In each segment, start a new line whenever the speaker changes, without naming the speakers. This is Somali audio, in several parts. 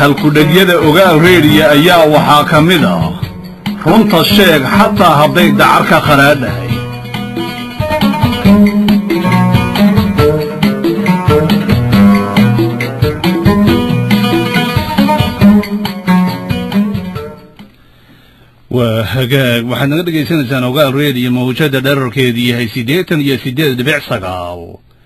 halkudhegyada ogaal reediya ayaa waxaa ka mid ah runta sheeg xataa hadday dacar ka qaraadhahay waa hagaag waxaad naga dhegaysanaysaan ogaal reediyo mawjada dherarkeedu yahay siddeetan iyo siddeed dhibic sagaal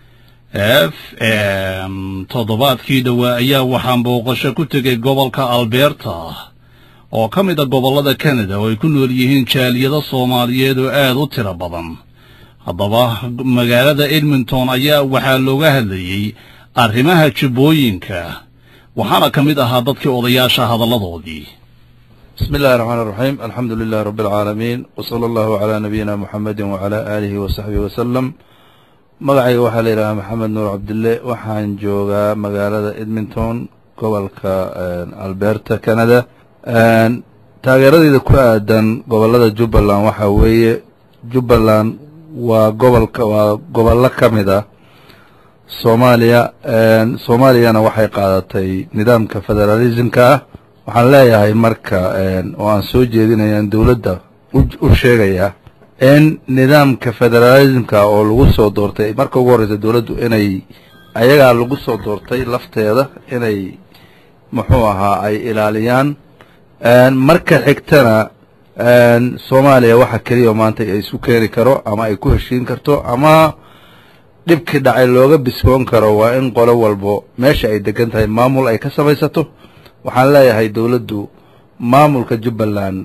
f m toddobaadkii dhowaa ayaa waxaan booqasho ku tegay gobolka alberta oo ka mid a gobollada kanada oo ay ku nool yihiin jaaliyado soomaaliyeed oo aad u tiro badan haddaba magaalada edmonton ayaa waxaa looga hadlayey arrimaha jubbooyinka waxaana ka mid ahaa dadkii odayaasha hadalladoodii
بسم الله الرحمن الرحيم الحمد لله رب العالمين وصلى الله على نبينا محمد وعلى آله وصحبه وسلم magacayga waxaa la yidhahaa maxamed nuur cabdille waxaan joogaa magaalada edmonton gobolka alberta canada taageeradeyda ku aadan gobolada jubbaland waxaa weeye jubbaland waa gobolka waa gobollo ka mid ah soomaaliya soomaaliyana waxay qaadatay nidaamka federalismka ah waxaan leeyahay marka oo aan soo jeedinaya dowladda u sheegayaa in nidaamka federalismka oo lagu soo doortay marka ugu horreysa dowladdu inay ayagaa lagu soo doortay lafteeda inay muxuu ahaa ay ilaaliyaan marka xigtana soomaaliya waxa keliya maanta ay isu keeni karo ama ay ku heshiin karto ama dhibkii dhacay looga bisboon karo waa in qolo walbo meesha ay degan tahay maamul ay ka samaysato waxaan leeyahay dowladdu maamulka jubbaland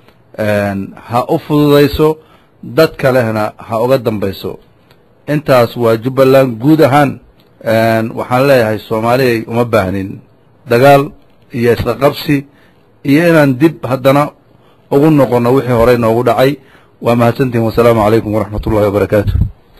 ha u fududayso dad kalehna ha uga dambayso intaas waa jubbaland guud ahaan waxaan leeyahay soomaaliyay uma baahnin dagaal iyo isla qabsi iyo inaan dib haddana ugu noqonno wixii horey noogu dhacay waa mahadsantihin wasalaamu calaykum waraxmat ullahi wabarakaatu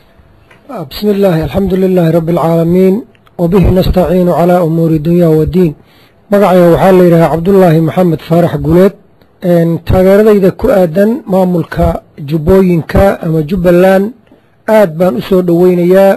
بسم الله الحمد لله رب العالمين وبه نستعين على أمور الدنيا والدين magacayga waxaa la yidhahaa cabdullaahi maxamed faarax guleed taageeradayda ku aadan maamulka jubbooyinka ama jubbaland aad baan u soo dhoweynayaa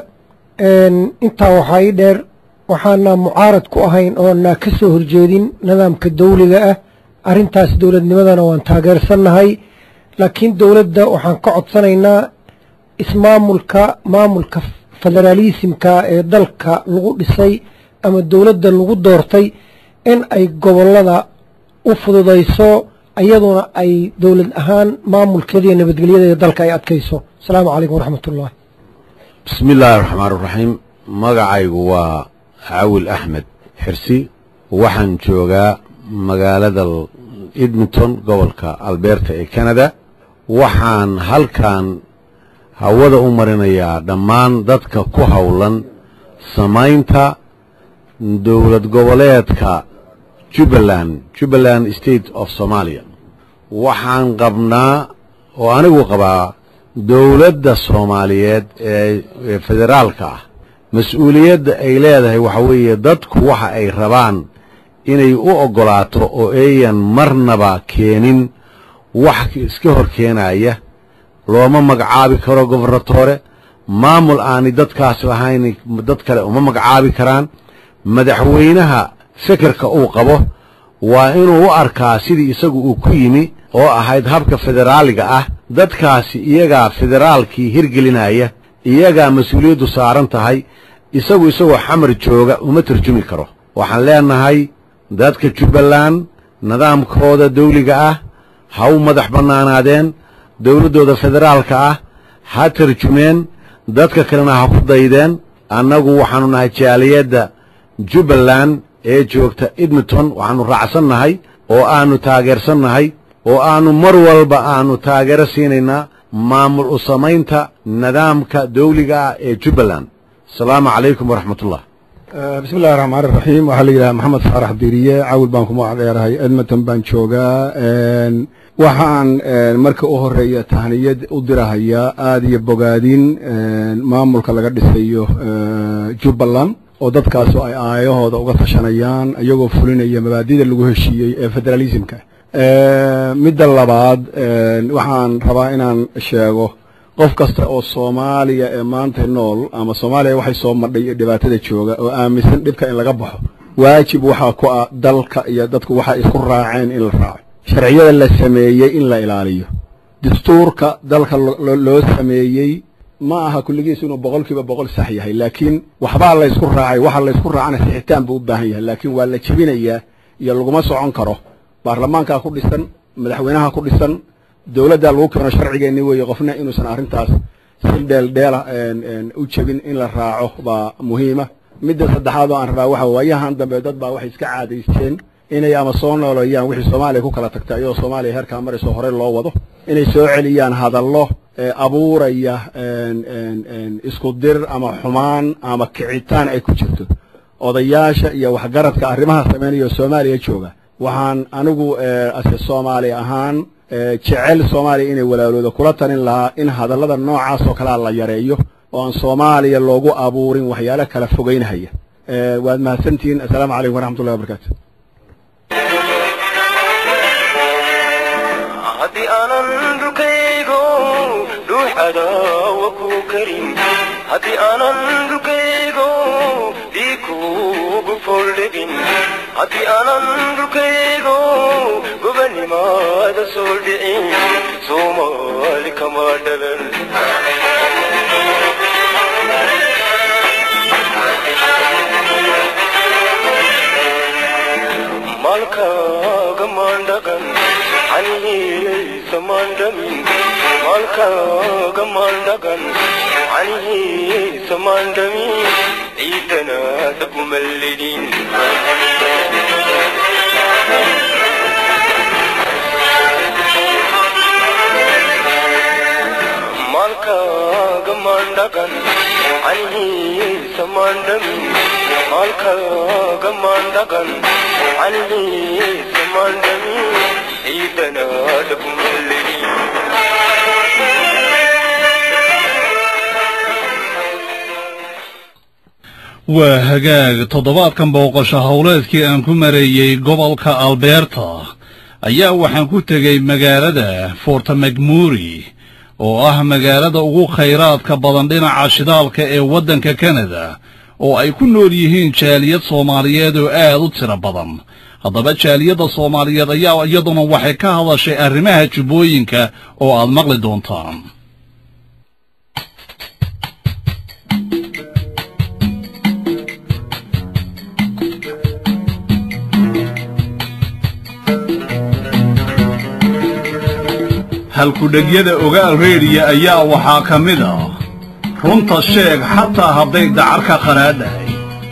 intaa waxaa ii dheer waxaana mucaarad ku ahayn oona ka soo horjeedin nidaamka dawliga ah arrintaas dowladnimadana waan taageersannahay laakiin dowladda waxaan ka codsanaynaa ismaamulka maamulka federaalisimka ee dalka lagu dhisay ama dowladda lagu doortay in ay gobollada u fududayso iyaduna ay dowlad ahaan maamulkeeda iyo nabadgelyadeeda dalka ay adkayso asalaamu calaykum waraxmat ullahi
bismi illaahi raxmaan raxiim magacaygu waa cawil axmed xirsi waxaan joogaa magaalada edmonton gobolka alberta ee canada waxaan halkan hawada u marinayaa dhammaan dadka ku howlan samaynta dowlad goboleedka jubbaland jubbaland state of somalia waxaan qabnaa oo anigu qabaa dowladda soomaaliyeed ee federaalka ah mas-uuliyadda ay leedahay waxa weeye dadku waxa ay rabaan inay u oggolaato oo ayan marnaba keenin wax iska hor keenaya looma magacaabi karo gobernatore maamul aanay dadkaas lahayn dad kale uma magacaabi karaan madaxweynaha fikirka uu qabo waa inuu u arkaa sidii isagu uu ku yimi oo ahayd habka federaaliga ah dadkaasi iyagaa federaalkii hirgelinaya iyagaa mas-uuliyaddu saaran tahay isagu isagoo xamar jooga uma tarjumi karo waxaan leenahay dadka jubbaland nidaamkooda dawliga ah ha u madax bannaanaadeen dowladdooda federaalka ah ha tarjumeen dadka kalena ha ku daydeen annagu waxaannu nahay jaaliyadda jubbaland ee joogta edmonton waxaannu raacsannahay oo aannu taageersannahay oo aannu mar walba aannu taageero siinaynaa maamul u samaynta nidaamka dawliga ah ee jubbaland asalaamu calaykum waraxmatullah
bismi illahi raxmaan iraxiim waxaa la yidhaha maxamed faarax diriye cawil baan kuma dheerahay edmonton baan joogaa waxaan marka u horeeya tahniyad u dirahayaa aada iyo bogaadin maamulka laga dhisayo jubbaland oo dadkaasu ay aayahooda uga tashanayaan iyagoo fulinaya mabaadida lagu heshiiyey ee federalismka midda labaad waxaan rabaa inaan sheego qof kasta oo soomaaliya ee maanta nool ama soomaaliya waxay soo madhay dhibaatada jooga oo aaminsan dhibka in laga baxo waajib waxaa ku ah dalka iyo dadku waxay isku raaceen in la raaco sharciyada la sameeyey in la ilaaliyo dastuurka dalka loo sameeyey ma aha kulligiis inuu boqol kiiba boqol sax yahay laakiin waxbaa la ysku raacay waxa la ysku raacana sixitaan buu u baahan yahay laakiin waa la jebinayaa iyo laguma socon karo baarlamaankaa ku dhisan madaxweynaha ku dhisan dowladdaa lagu keeno sharcigeenni weeye qofna inuusan arrintaas si dheeldheela u jebin in la raaco baa muhiima midda saddexaad oo aan rabaa waxa waayahan dambe dad baa waxay iska caadaysteen inay ama soo nooleeyaan wixii soomaaliya ku kala tagta iyadoo soomaaliya heerkaa marayso hore loo wado inay soo celiyaan hadallo abuuraya isku dir ama xumaan ama kicitaan ay ku jirto odayaasha iyo waxgaradka arrimaha sameynaya soomaaliya jooga waxaan anigu ase soomaali ahaan jecel soomaaliya inay walaalooda kula talin lahaa in hadallada noocaas oo kalea la yareeyo oo aan soomaaliya loogu abuurin waxyaalo kala fogeynhaya waad mahadsantihiin assalaamu calaykum waraxmatullahi wabarakaatu
haddii aanan dhulkaygo dhuuxadaawa ku karin haddii aanan dhulkaygo dhiikuugu foldhegin haddii aanan dhulkaygo gobanimaada soo dhicin soomaali kama dhalan malkaaga maandhagan canihiisa maandhamin malkaaga maandhagan canihiisa maandhamin ciidana dhagumallidhin malkaaga maandhagan canihiisa maandhamin malkaaga maandhagan canihiisa maandhamin ciidana dhagumallidhin
waa hagaag toddobaadkan booqasho howleedkii aan ku mareeyey gobolka albeerta ayaa waxaan ku tegey magaalada forta macmuri oo ah magaalada ugu khayraadka badan dhinaca shidaalka ee waddanka kanada oo ay ku nool yihiin jaaliyad soomaaliyeed oo aad u tiro badan haddaba jaaliyadda soomaaliyeed ayaa iyaduna waxay ka hadashay arrimaha jubbooyinka oo aad maqli doontaan halkudhegyada ogaal reediya ayaa waxaa ka mid ah runta sheeg xataa hadday dacar ka qaraadhahay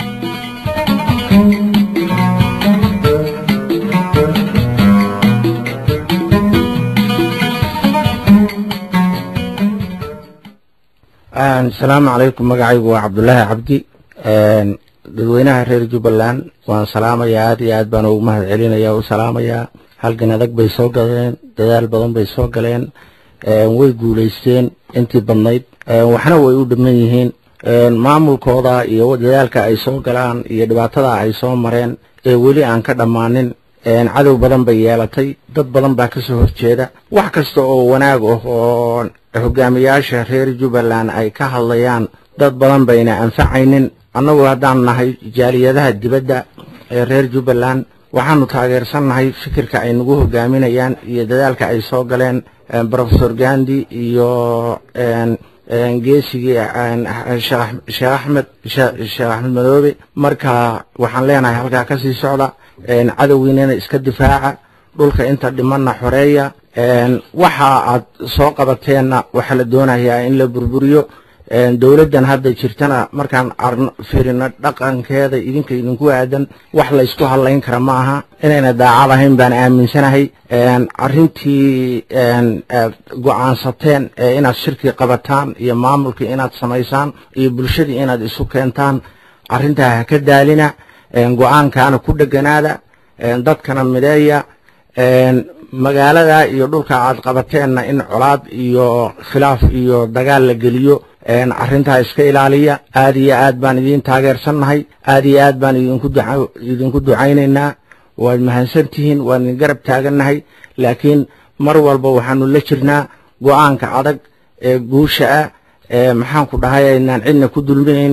asalaamu calaykum magacaygu waa cabdulaahi cabdi dadweynaha reer jubbaland waan salaamayaa aad iyo aad baan ugu mahad celinaya u salaamayaa halgan adag bay soo galeen dadaal badan bay soo galeen way guulaysteen intii badnayd waxna way u dhiman yihiin maamulkooda iyo dadaalka ay soo galaan iyo dhibaatada ay soo mareen ee weli aan ka dhammaanin cadow badan bay yeelatay dad badan baa kasoo horjeeda wax kasta oo wanaag ah oo hogaamiyaasha reer jubbaland ay ka hadlayaan dad badan bayna anfacaynin annagu haddaan nahay jaaliyadaha dibadda ee reer jubbaland waxaanu taageersannahay fikirka ay nagu hogaaminayaan iyo dadaalka ay soo galeen profesor gandi iyo geesigii sheekh axmed sheekh axmed madoobe marka waxaan leenahay halkaa kasii socda cadowgiinana iska difaaca dhulka inta dhimanna xoreeya waxa aad soo qabateenna waxaa la doonayaa in la burburiyo dowladdan hadda jirtana markaan fiirino dhaqankeeda idinka idinku aadan wax laysku hadlayn kara ma aha inayna daacad ahayn baan aaminsanahay arrintii aad go-aansateen ee inaad shirki qabataan iyo maamulkii inaad samaysaan iyo bulshadii inaad isu keentaan arrintaa ha ka daalina go-aankaana ku dheganaada dadkana mideeya magaalada iyo dhulka aad qabateenna in colaad iyo khilaaf iyo dagaal la geliyo arrintaa iska ilaaliya aad iyo aad baan idiin taageersannahay aad iyo aad baan idinku ducaynaynaa waad mahadsantihiin waan idin garab taagannahay laakiin mar walba waxaanu la jirnaa go-aanka adag ee guusha ah ee maxaanku dhahay aynaan cidna ku dulminaynin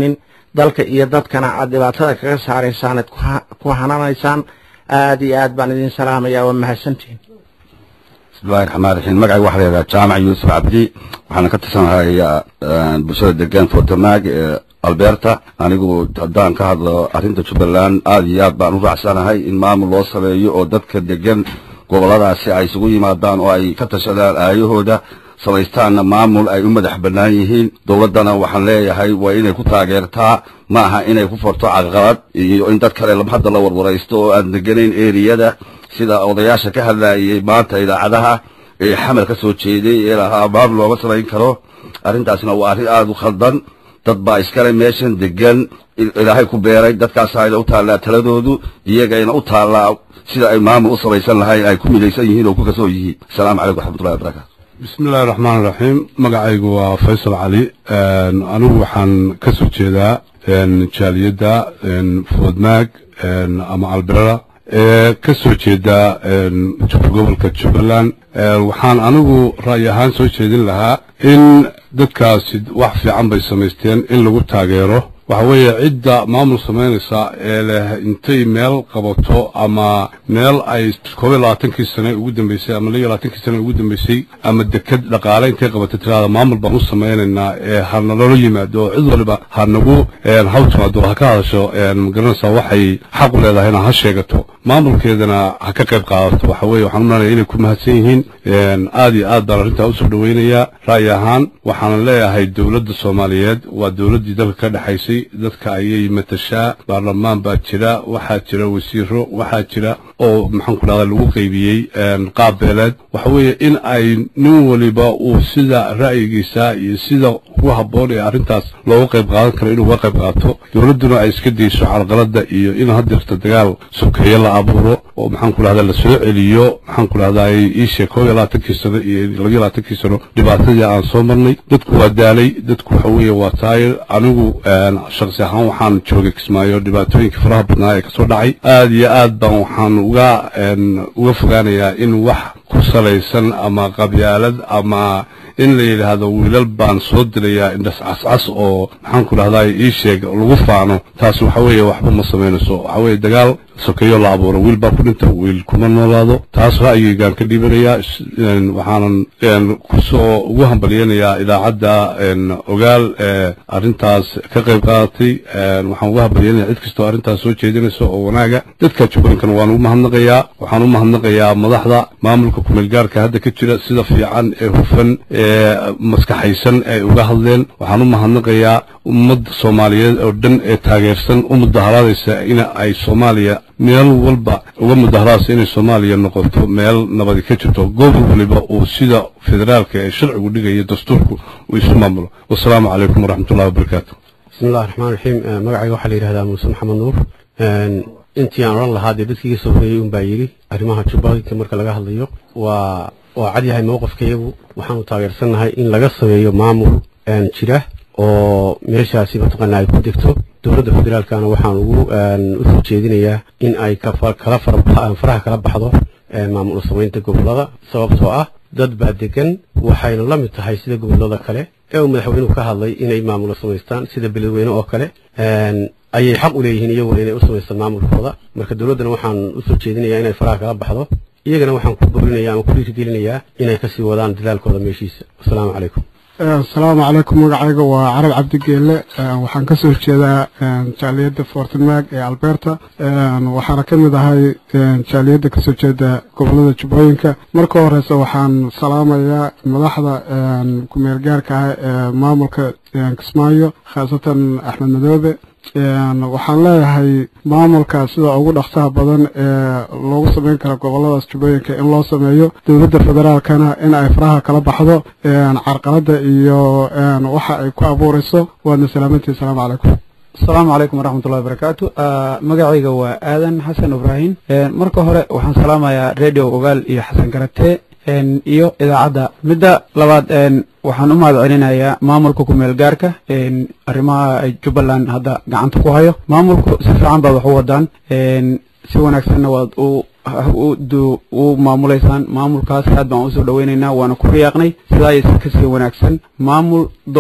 dalka iyo dadkana aad dhibaatada kaga saaraysaan aad ku hananaysaan aad iyo aad baan idin salaamaya waa mahadsantihin
bismillahi raxmaan raxiim magacayga waxaa la yidhaha jaamac yuusuf cabdi waxaana ka tirsanahay bulshada degan fortamaag ee alberta anigu haddaan ka hadlo arrinta jubbaland aad iyo aad baan u raacsanahay in maamul loo sameeyo oo dadka degan gobolladaasi ay isugu yimaadaan oo ay ka tashadaan aayahooda samaystaanna maamul ay u madax bannaan yihiin dowladdana waxaan leeyahay waa inay ku taageertaa ma aha inay ku farto caqalad iyo in dad kale hadda la warwaraysto oo aan deganayn eriyada sida odayaasha ka hadlaayay maanta idaacadaha ee xamar ka soo jeeday ee lahaa maamul looma samayn karo arrintaasna waa arrin aada u khaldan dad baa iskale meeshan degan ilaahay ku beeray dadkaasayna u taallaa taladoodu iyagayna u taallaa sida ay maamul u samaysan lahayn ay ku midaysan yihiin oo ku kasoo yihiin asalaamu calaykum waxmatullahi wabarakatu
bismi illahi raxmaan raxiim magacaygu waa faysal cali anigu waxaan ka soo jeedaa jaaliyadda foodmaag ama alberera ee ka soo jeeda gobolka jubbaland waxaan anigu ra'yi ahaan soo jeedin lahaa in dadkaasi wax fiican bay samaysteen in lagu taageero waxa weeye cidda maamul samaynaysa ee leh intay meel qabato ama meel ay koob iyo labaatankii sane ugu dambeysay ama laba iyo labaatankii sane ugu dambeysay ama deked dhaqaale intay qabato tirada maamul baan u samaynaynaa ee ha naloola yimaado oo cid waliba ha nagu haw timaado ha ka hadasho magaranaysaa waxay xaq u leedahayna ha sheegato maamulkeedana ha ka qayb qaadato waxa weeye waxaan u malanaya inay ku mahadsan yihiin aad iyo aad baan arrintaa usoo dhoweynayaa ra'yi ahaan waxaanan leeyahay dowladda soomaaliyeed waa dowladdii dalka ka dhexaysay dadka ayay matashaa baarlamaan baa jira waxaa jira wasiiro waxaa jira oo maxaan ku dhahda lagu qaybiyey qaab beeleed waxa weeye in ay nin waliba uu sida ra'yigiisa iyo sida ugu habboon ee arrintaas looga qayb qaadan karo inuu uga qayb qaato dowladduna ay iska dayso carqaladda iyo in hadeerta dagaal sokeeye la abuuro oo maxaan ku dhahda la soo celiyo maxaan ku dhahdaa iisheeg koob iyo labaatankii sano iyo laba iyo labaatankii sano dhibaatadii aan soo marnay dadku waa daalay dadku waxa weeye waa taayir anigu shaksi ahaan waxaan joogay kismaayo dhibaatooyinka faraha badnaa ee kasoo dhacay aad iyo aad baan waxaan uga uga fogaanayaa in wax ku salaysan ama qabyaalad ama in la yidhaahdo wiilal baan soo dilayaa indhas cascas oo maxaan ku dhahdaa ii sheeg lagu faano taas waxa weeye waxba ma samaynayso waxa weeye dagaal sokeeyo la abuuro wiil baa ku dhinta wiil kuma noolaado taas ra'yigaygaan ka dhiibanayaa waxaanan kusoo ugu hambalyanayaa idaacadda ogaal ee arrintaas ka qayb qaadatay waxaan ugu hambalyanayaa cid kastoo arrintaas soo jeedinaysa oo wanaaga dadka jubbalandkana waan ugu mahadnaqayaa waxaan u mahadnaqayaa madaxda maamulka kumeelgaarka hadda ka jira sida fiican ee hufan ee maskaxaysan ay uga hadleen waxaan u mahadnaqayaa ummadda soomaaliyeed oo dhan ee taageersan u mudaharaadaysa in ay soomaaliya meel walba uga mudaharaadaysa inay soomaaliya noqoto meel nabadi ka jirto gobol waliba uu sida federaalka ee sharcigu dhigayo dastuurku uu isu maamulo wasalaamu calaykum waraxmatullahi wabarakaatu
bismillahi raxmaan raxiim magacayga waxaa la yidhahdaa muuse maxamed nuur intii aan odhan lahaa dee dadkii iga soo horeeyey unbaa yidhi arrimaha jubbooyinka marka laga hadlayo waa waa cad yahay mowqifkayagu waxaanu taageersannahay in laga sameeyo maamul jira oo meeshaasi mataqaana ay ku degto dowladda federaalkana waxaan ugu usoo jeedinayaa in ay kala faraha kala baxdo maamul samaynta gobollada sababtoo ah dad baa degan waxayna la mid tahay sida gobollada kale ee uu madaxweynuhu ka hadlay inay maamulo samaystaan sida beledweyne oo kale ayay xaq u leeyihiin iyaguna inay u samaystaan maamulkooda marka dowladdana waxaan usoo jeedinayaa inay faraha kala baxdo iyagana waxaan ku boorinaya ama ku dhiirigelinayaa inay kasii wadaan dadaalkooda meeshiisa wasalaamu calaykum
asalaamu calaykum magacayga waa carab cabdigeelle waxaan ka soo jeedaa jaaliyadda fortenmag ee alberta waxaana ka mid ahay jaaliyadda kasoo jeeda gobolada jubbooyinka marka horeyse waxaan salaamayaa madaxda kumeel gaarka ah ee maamulka kismaayo khaasatan axmed madoobe waxaan leeyahay maamulka sida ugu dhaqsaha badan ee loogu samayn kara goboladaas jubbooyinka in loo sameeyo dowladda federaalkana in ay faraha kala baxdo carqaladda iyo waxa ay ku abuurayso waadna salaamantii asalaamu calaykum
asalaamu calaykum waraxmatullahi wabarakaatu magacayga waa aadan xasan ibraahim marka hore waxaan salaamayaa radio ogaal iyo xasan karate iyo idaacadda midda labaad waxaan u mahad celinayaa maamulka kumeel gaarka arrimaha ay jubbaland hadda gacanta ku hayo maamulku si fiican baad wax u wadaan si wanaagsanna waad u maamulaysaan maamulkaas aad baan usoo dhaweynaynaa waana ku riyaaqnay sidaa iyo si kasii wanaagsan maamul door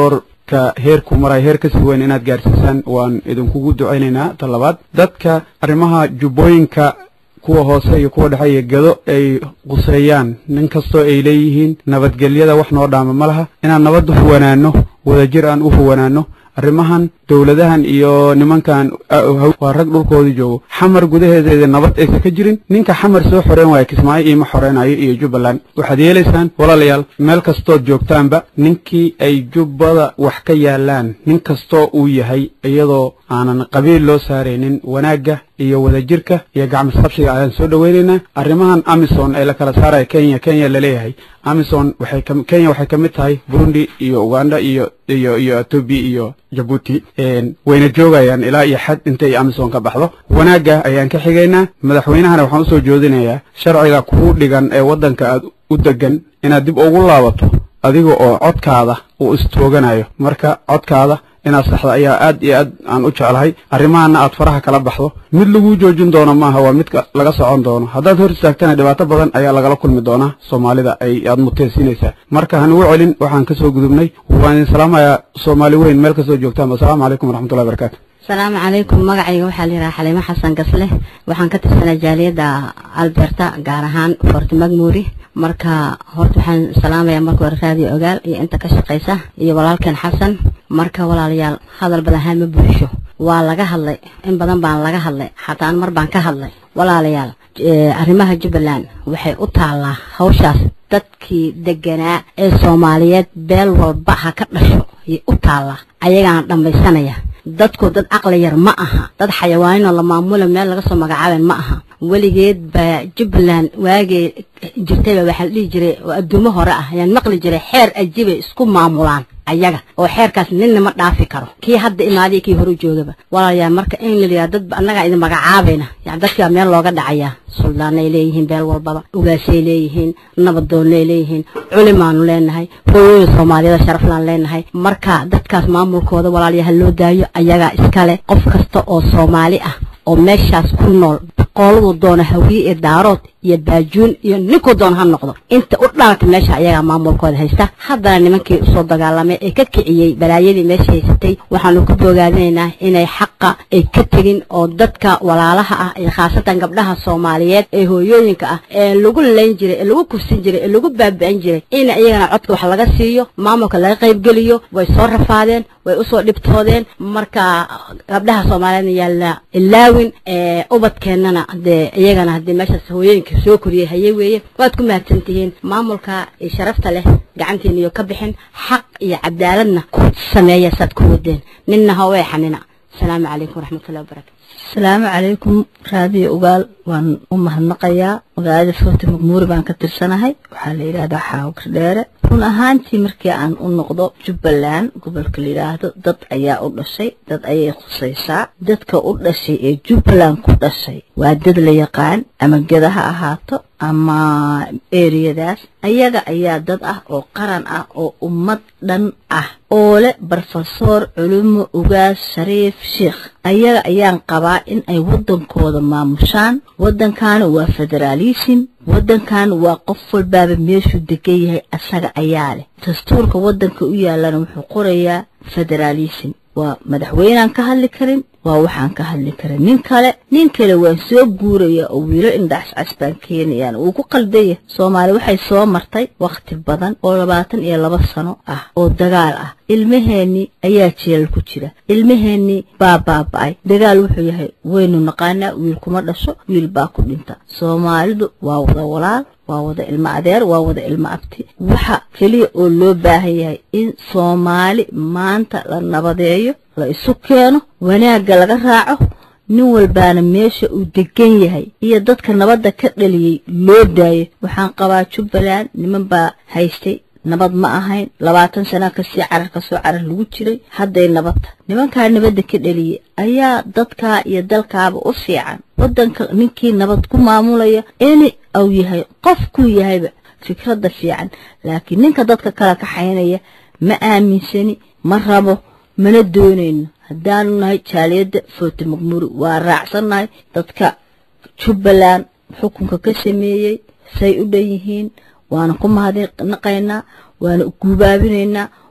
dadka heerku maray heer kasii weyn inaad gaarsiisaan waan idinkugu ducaynaynaa ta labaad dadka arrimaha jubbooyinka kuwa hoose iyo kuwa dhexe iyo gado ay quseeyaan nin kastoo ay leeyihiin nabadgelyada wax noo dhaama ma laha inaan nabad u huwanaano wadajir aan u huwanaano arrimahan dowladahan iyo nimankan waa rag dhulkoodii joogo xamar gudaheedeeda nabad aysan ka jirin ninka xamar soo xoreyn waaya kismaayo iima xoreynayo iyo jubbaland waxaad yeelaysaan walaalayaal meel kastood joogtaanba ninkii ay jubbada wax ka yaalaan nin kastoo uu yahay iyadoo aanan qabiil loo saaraynin wanaagga iyo wadajirka iyo gacmisqabsiga ayaan soo dhoweynaynaa arrimahan amison ee la kala saaraya kenya kenya laleeyahay amison waxay ka kenya waxay ka mid tahay burundi iyo uganda iyo iyo iyo etoobiya iyo jabuuti wayna joogayaan ilaa iyo xad intay amison ka baxdo wanaagga ayaan ka xigaynaa madaxweynahana waxaan usoo joodinayaa sharciga kuu dhigan ee waddanka aad u degan inaad dib ugu laabato adiga oo codkaada uu istooganayo marka codkaada inaad saxda ayaa aad iyo aad aan u jeclahay arrimahana aad faraha kala baxdo mid laguu joojin doono maaha waa midka laga socon doono haddaad hor istaagtana dhibaato badan ayaa lagala kulmi doonaa soomaalida ay aad muteysiinaysaa marka hanugu celin waxaan kasoo gudubnay waan idin salaamayaa soomaali weyn meel kastoo joogtaan asalaamu calaykum waraxmatullahi barakatu
asalaamu calaykum magacayga waxaa la yidhaha xaliimo xasan gasle waxaan ka tirsanaa jaaliyadda alberta gaar ahaan forti magmuuri marka horta waxaan salaamayaa marka hore raadiyo ogaal iyo inta ka shaqaysa iyo walaalkeen xasan marka walaalayaal hadal badan haan ma buuxsho waa laga hadlay in badan baan laga hadlay xataa mar baan ka hadlay walaalayaal arrimaha jubbaland waxay u taallaa hawshaas dadkii deganaa ee soomaaliyeed beel walba ha ka dhasho ayay u taallaa ayagaana dhammaysanaya dadku dad caqli yar ma aha dad xayawaaninoo la maamula meel laga soo magacaaben ma aha weligeed baa jubbaland waagee jirtayba waxaa la dhihi jiray oo adduumo hore ah ayaan maqli jiray xeer ajibay isku maamulaan ayaga oo xeerkaas ninna ma dhaafi karo kii hadda imaadiya kii horu joogaba walaalayaal marka in la yidhaha dad annagaa idin magacaabayna yani dadkii baa meel looga dhacayaa suldaanay leeyihiin beel walbaba ugaasay leeyihiin nabadoonnay leeyihiin culimaanu leenahay hooyooyin soomaaliyada sharaflaan leenahay marka dadkaas maamulkooda walaalayaal loo daayo ayagaa iskale qof kasta oo soomaali ah oo meeshaas ku nool qooladu doona hawiye iyo daarood iyo baajuun iyo ninkuu doona ha noqdo inta u dhalata meesha ayagaa maamulkooda haysta haddana nimankii usoo dagaalamay ee ka kiciyey balaayadii meesha haysatay waxaanu ku bogaadinaynaa inay xaqa ay ka tegin oo dadka walaalaha ah iyo khaasatan gabdhaha soomaaliyeed ee hooyooyinka ah ee lagu layn jiray ee lagu kufsin jiray ee lagu baabi'in jiray in iyagana codka wax laga siiyo maamulka laga qaybgeliyo way soo rafaadeen way usoo dhibtoodeen marka gabdhaha soomaaliyeedna yaalla ilaawin ubadkeennana dee iyagana haddii meeshaas hooyooyinka soo koriyey haye weeye waad ku mahadsantihiin maamulka iyo sharafta leh gacantiina iyo ka bixin xaq iyo cadaaladna ku sameeya saad ku wadeen ninna ha weexanina asalaamu calaykum waraxmatullahi wabarakatu
asalaamu calaykum raadiyo ugaal waan u mahadnaqayaa magaalada foorti maqmuuri baan ka tirsanahay waxaa la yidhaahdaa xaawkar dheere run ahaantii markii aan u noqdo jubbaland gobolka la yidhaahdo dad ayaa u dhashay dad ayay khusaysaa dadka u dhashay ee jubbaland ku dhashay waa dad la yaqaan ama geda ha ahaato ama eriyadaas ayaga ayaa dad ah oo qaran ah oo ummad dhan ah oo leh brofesor culumo ugaas shariif sheikh ayaga ayaan qabaa in ay waddankooda maamushaan waddankaana waa federaalism waddankan waa qof walbaaba meeshuu degan yahay asaga ayaa leh dastuurka waddanka u yaalana wuxuu qorayaa federaalism waa madaxweynaan ka hadli karin waa waxaan ka hadli karin nin kale nin kale waan soo guuraya oo wiilo indhacscas baan keenayaan wuu ku qaldaya soomaali waxay soo martay wakhti badan oo labaatan iyo laba sano ah oo dagaal ah ilmaheennii ayaa jeelal ku jira ilmaheennii baa baaba'ay dagaal wuxuu yahay waynu naqaanaa wiil kuma dhasho wiil baa ku dhinta soomaalidu waa wada walaal waa wada ilmo adeer waa wada ilmo abti waxa keliya oo loo baahan yahay in soomaali maanta la nabadeeyo la isu keeno wanaagga laga raaco nin walbaana meesha uu degan yahay iyo dadka nabadda ka dhaliyey loo daayo waxaan qabaa jubbaland niman baa haystay nabad ma ahayn labaatan sana kasii carar kasoo carar lagu jiray hadday nabadta nimankaa nabadda ka dhaliyey ayaa dadkaa iyo dalkaaba u fiican waddanka ninkii nabad ku maamulaya in uu yahay qofkuu yahayba fikradda fiican laakiin ninka dadka kala kaxaynaya ma aaminsani ma rabo mana doonayno haddaanu nahay jaaliyadda footi maqmuuri waa raacsannahay dadka jubbaland xukunka ka sameeyey say u dhan yihiin waana ku mahadnaqaynaa waana guubaabinaynaa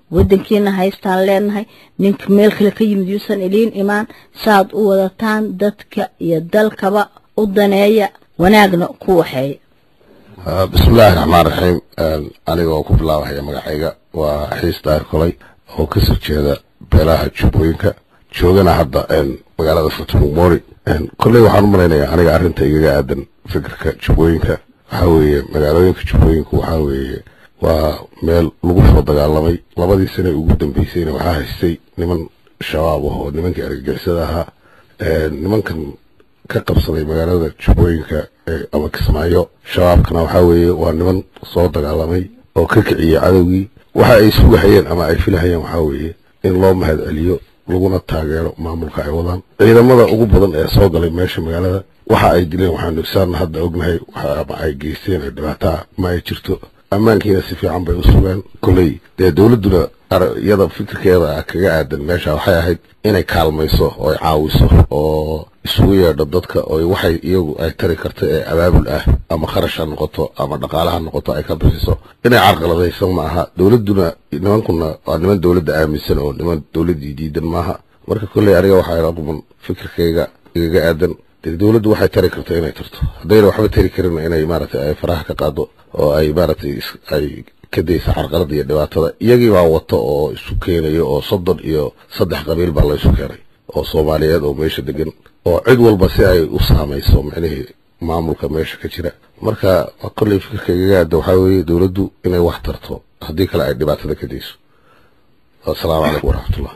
wadankiina haystaan leenahay ninka meel kale ka yimid yuusan iliin imaan saad u wadataan dadka iyo dalkaba u daneeya wanaagna ku waxeeya
bismillaahi raxmaan raxiim anigoo ku bilaabahaya magacayga waa xiis daahir kolay oo ka soo jeeda beelaha jubbooyinka joogana hadda magaalada furtumugmori kolley waxaan u malaynayaa aniga arrinta igaga aadan fikirka jubbooyinka waxaa weeye magaalooyinka jubbooyinku waxaa weeye waa meel lagu soo dagaalamay labadii sane ugu dambeysayna waxaa haystay niman shabaab ah oo nimankii argagixisada ahaa nimankan ka qabsaday magaalada jubbooyinka ama kismaayo shabaabkana waxaa weeye waa niman soo dagaalamay oo ka kiciyey cadowgii waxa ay sugahayeen ama ay filahayeen waxaa weeye in loo mahad celiyo laguna taageero maamulka ay wadaan ciidamada ugu badan ee soo galay meesha magaalada waxa ay dileen waxaanu saan hadda ognahay ama ay geysteen ee dhibaataa ma ay jirto ammaankiina si fiican bay u sugeen kolley dee dowladduna iyada fikirkeeda kaga aadan meesha waxay ahayd inay kaalmayso oo ay caawiso oo isugu yeedho dadka oo waxay iyagu ay tari karto ee abaabul ah ama kharash ha noqoto ama dhaqaale ha noqoto ay ka bixiso inay carqaladayso ma aha dowladduna nimankuna waa niman dowladda aaminsan oo niman dowladdii diidan maaha marka kolley aniga waxaa ila quman fikirkayga igaga aadan dee dowladdu waxay tari karto inay tarto haddayna waxba tari karin inay maaragtay ay faraha ka qaado oo ay maaragtay ay ka daysa carqalada iyo dhibaatada iyagii baa wato oo isu keenayo oo soddon iyo saddex qabiil baa la isu keenay oo soomaaliyeed oo meesha degan oo cid walba si ay u saamayso micnihii maamulka meesha ka jira marka kolley fikirka igaga aada waxaa weeye dowladdu inay wax tarto haddii kale ay dhibaatada ka dayso assalaamu calaykum waraxmatullah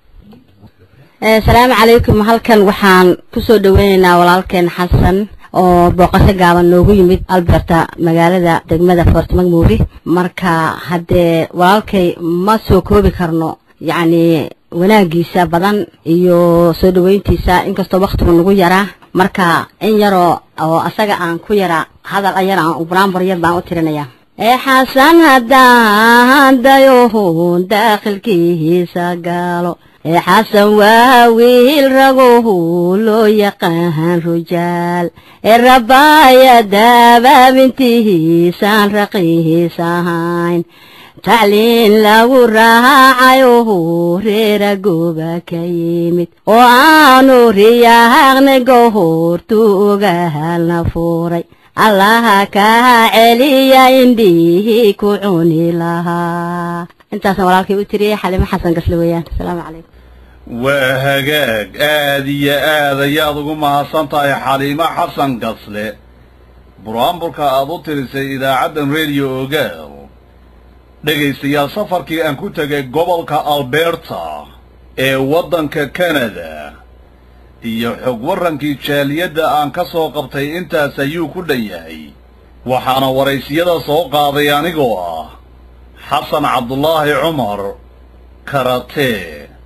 asalaamu calaykum halkan waxaan kusoo dhaweyneynaa walaalkeen xasan oo booqasho gaaban noogu yimid alberta magaalada degmada fort macmuuri marka haddee walaalkay ma soo koobi karno yacni wanaagiisa badan iyo soo dhaweyntiisa inkastoo waktigu nagu yaraa marka in yaroo oo asaga aan ku yaraa hadal ayar aan buraanbur yar baan u tirinayaa ee xasan haddaan dayohun daakhilkiisa gaalo ee xasan waa wiil ragohu loo yaqaan rujaal ee rabbaaya dabaabintihiisaan raqiis ahayn tacliin lagu raacayohu reera gooba ka yimid oo aanu riyaaqni gohortu ogaalna fuuray allaha kaa celiya indhihii ku cuni lahaa intaasna walaalkay u tiriyey xalimo xasan gasle weeyaan asalaamu calaykum
waa hagaag aad iyo aad ayaad ugu mahadsan tahay xaliimo xasan gasle buraanburka aad u tirisay idaacaddan rediyo ogaal dhegaystayaal safarkii aan ku tegay gobolka alberta ee waddanka kanada iyo xog warrankii jaaliyadda aan ka soo qabtay intaas ayuu ku dhan yahay waxaana waraysiyada soo qaaday anigoo ah xasan cabdulaahi cumar karatee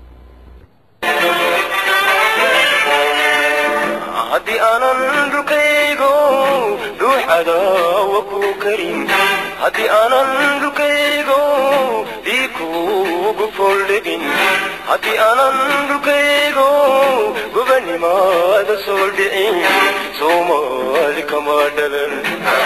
haddii aanan dhulkaygo dhuuxadaawa ku karin haddii aanan dhulkaygo dhiikuugu fooldhegin haddii aanan dhulkaygo gobanimaada soo dhicin soomaali kama dhalan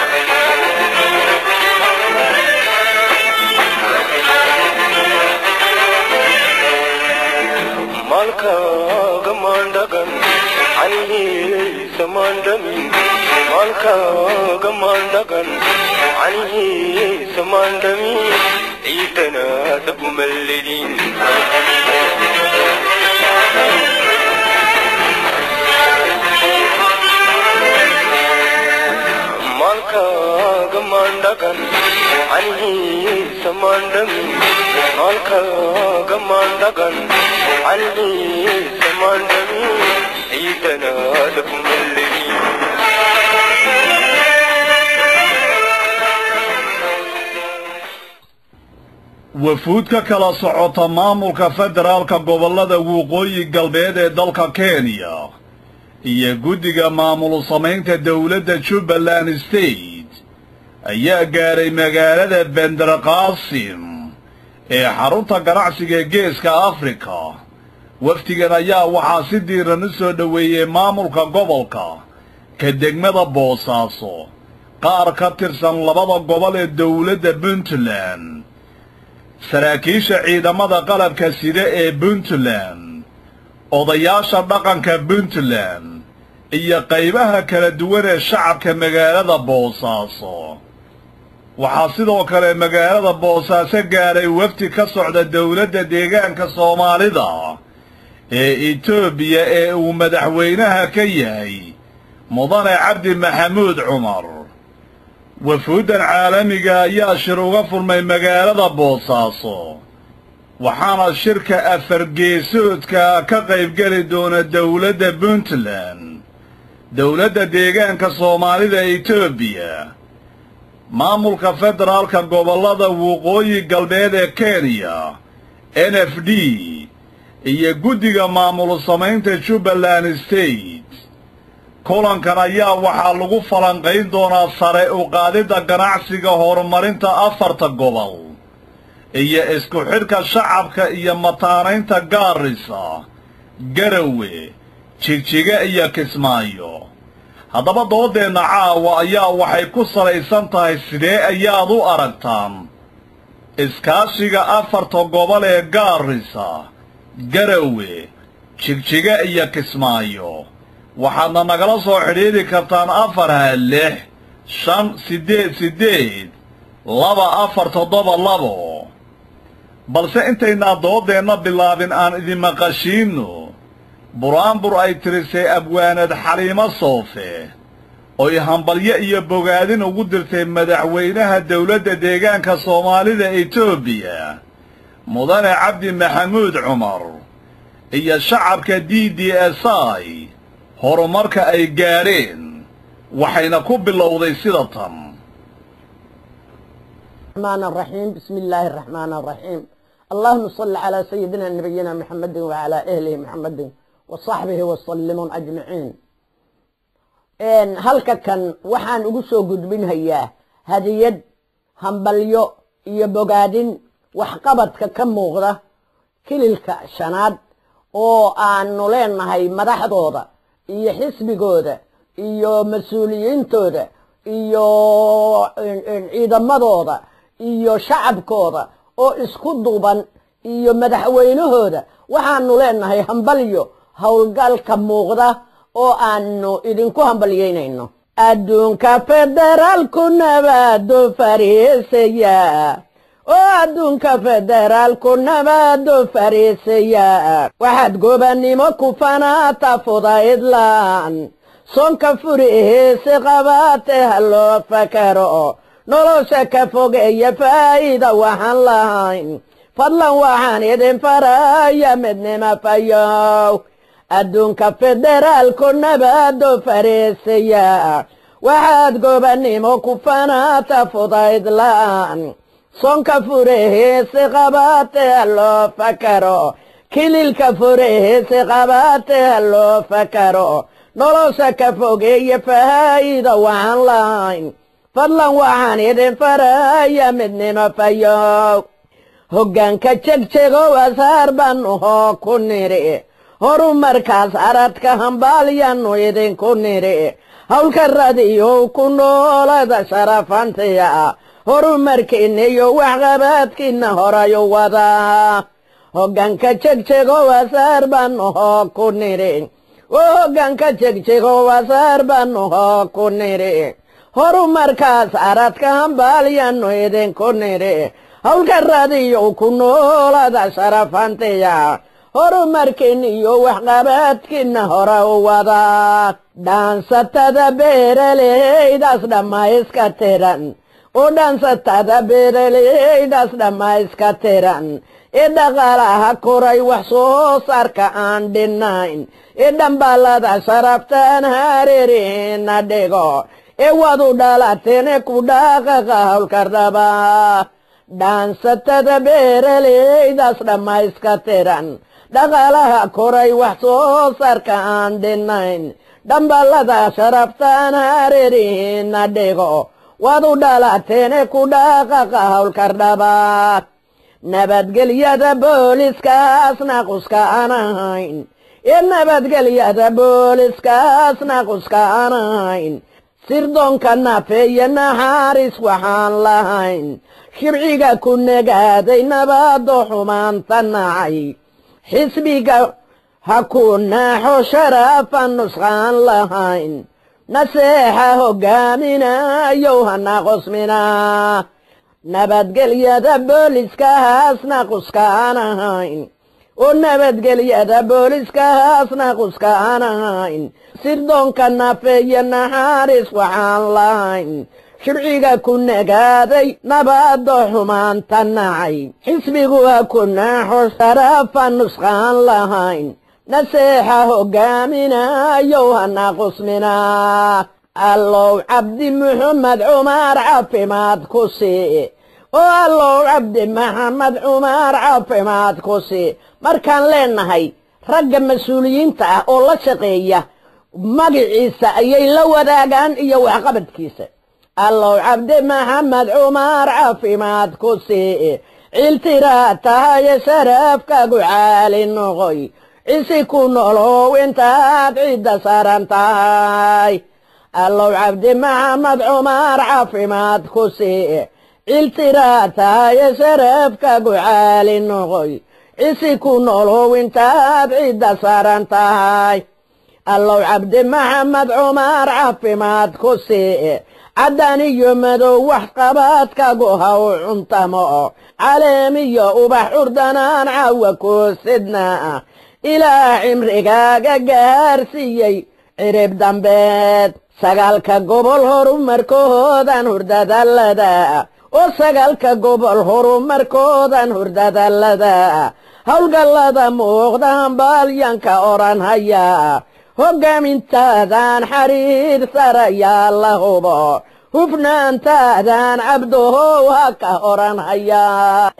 maalkaaga maandhagan canihiisa maandhamin maalkaaga maandhagan canihiisa maandhamin ciidana dhabumalledin maalkaaga maandhagan canihiisa maandhamin maalkaaga maandhagan canihiisa maandhamin ciidana dhabumalledin
wafuud ka kala socota maamulka federaalka gobollada waqooyi galbeed ee dalka kenya iyo guddiga maamul samaynta dowladda jubbaland state ayaa gaadhay magaalada benderqaasim ee xarunta ganacsiga geeska afrika wafdigan ayaa waxaa si diiran u soo dhoweeyey maamulka gobolka ka degmada boosaaso qaar ka tirsan labada gobol ee dowladda puntland saraakiisha ciidamada qalabka sida ee puntland odayaasha dhaqanka puntland iyo qaybaha kala duwan ee shacabka magaalada boosaaso waxaa sidoo kale magaalada boosaaso gaadhay wafdi ka socda dowladda deegaanka soomaalida ee etoobiya ee uu madaxweynaha ka yahay mudane cabdi maxamuud cumar wafuuddan caalamiga ayaa shir uga furmay magaalada boosaaso waxaana shirka afargeesoodka ka qaybgeli doona dowladda puntland dowladda deegaanka soomaalida etoobiya maamulka federaalka gobollada waqooyi galbeed ee kenya n f d iyo guddiga maamul samaynta jubbaland state kulankan ayaa waxaa lagu falanqayn doonaa sare u qaadidda ganacsiga horumarinta afarta gobol iyo isku xidhka shacabka iyo mataanaynta gaarisa garawe jigjiga iyo kismaayo haddaba doodeenna caawa ayaa waxay ku salaysan tahay sidee ayaad u aragtaan iskaashiga afarta gobol ee gaarisa garawe jigjiga iyo kismaayo waxaadna nagala soo xidhiidhi kartaan afar ha lix shan siddeed siddeed laba afar toddoba labo balse intaynaa doodeenna bilaabin aan idin maqashiinno buraanbur ay tirisay abwaanad xaliimo soofe oy hambalyo iyo bogaadin ugu dirtay madaxweynaha dowladda deegaanka soomaalida etoobiya mudane cabdi maxamuud cumar iyo shacabka d d s i horumarka ay gaadheen waxayna ku bilowday sida tan
الرحمن الرحيم بسم الله الرحمن الرحيم اللهم صل على سيدنا نبينا محمد وعلى أهله محمد وصحبه وسلم أجمعين إن هلك كان وحان أقصو قد من هيا هديد همبليو يبقادين وحقبتك كم مغرة كللك شناد oo aanu leenahay madaxdooda iyo xisbigooda iyo mas-uuliyiintooda iyo ciidamadooda iyo shacabkooda oo isku duuban iyo madaxweynahooda waxaanu leenahay hambalyo howlgalka muuqda oo aanu idinku hambalyeynayno adduunka federaalku nabaado fariisaya oo adduunka federaalku nabaado fariisaya waxaad gobanimo ku fanaata fudaydlaan sonka furi heese qabaate ha loo fakaro nolosha ka fogeeya faa'iida waxaan lahayn fadlan waxaan idin faraya midnima fayow adduunka federaalku nabaado fariisaya waxaad gobanimo ku fanaata fudaydlaan sonka fureheese qabaate ha loo fakaro kililka fureheese qabaate ha loo fakaro nolosha ka fogeeya faa'iida waxaan lahayn fadlan waxaan idin faraya midnimo fayow hoggaanka jegjego asaar baanu hoo ku nidhi horumarkaas aradka hambaalyaannu idinku nidhi howlka radiyow ku noolada sharafantiya horumarkiinna iyo waxqabaadkiinna horayu wadaa hoggaanka jegjego asaar baanu hoo ku nidhi oo hoggaanka jegjego asaar baanu hoo ku nidhi horumarkaas aradka hambaalyaannu idinku nidhi howlka radiyow ku noolada sharafantiya horumarkiinna iyo waxqabaadkiinna hora u wadaa dhaansatada beeraleydaas dhammayska tiran oo dhaansatada beeraleydaas dhammayska tiran ee dhaqaalaha koray wax soo saarka aan dhinayn ee dhambaalada sharaftaan hareerina dhigo ee wadu dhalateene ku dhaqaqa howlka raba dhaansatada beeraleydaas dhammayska tiran dhaqaalaha koray wax soo saarka aan dhinayn dhambaalada sharaftaan hareerina dhigo wadu dhalateene ku dhaqaqa howlka raba nabadgelyada booliskaasna quska aan ahayn ee nabadgelyada booliskaasna quska aan ahayn sirdoonka nafeeye naxaaris waxaan lahayn shibciga ku negaaday nabaado xumaanta nacay xisbiga ha ku naaxo sharaafa nusqaan lahayn naseexa hogaaminayow hana qosminaa nabadgelyada booliska haasna quskaan ahayn oo nabadgelyada booliska haasna quskaan ahayn sirdoonka nafeeye naxaaris waxaan lahayn shirciga ku negaaday nabaado xumaanta nacay xisbigu ha ku naaxo sharaafa nusqaan lahayn naseexa hogaaminayow hana qusminaa allow cabdi muxamed cumar caafimaad ku sii oo allow cabdi maxamed cumar caafimaad ku sii markaan leenahay ragga mas-uuliyiinta ah oo la shaqeeya magiciisa ayay la wadaagaan iyo waxqabadkiisa allow cabdi maxamed cumar caafimaad ku sii ciltiraa tahaye sharafkaagu caali noqoy cisi ku nolow intaad cidda saaran tahay allow cabdi maxamed cumar caafimaad ku sii ciltiraa tahaye sharafkaagu caali noqoy cisi ku nolow intaad cidda saaran tahay allow cabdi maxamed cumar caafimaad ku sii caddaan iyo madow waxqabaadkagu haw cuntamo caleemiyo ubax curdanaan caawa koosidna ilaa cimrigaaga gaarsiiyey cirib dambeed sagaalka gobol horumarkoodan hurdadallada oo sagaalka gobol horumarkoodan hurdadallada howlgallada muuqdaan baalyanka odhan haya hoggaamintaadaan xariir sarayaa la hubo hufnaantaadaan cabdohow ha ka odhan hayaa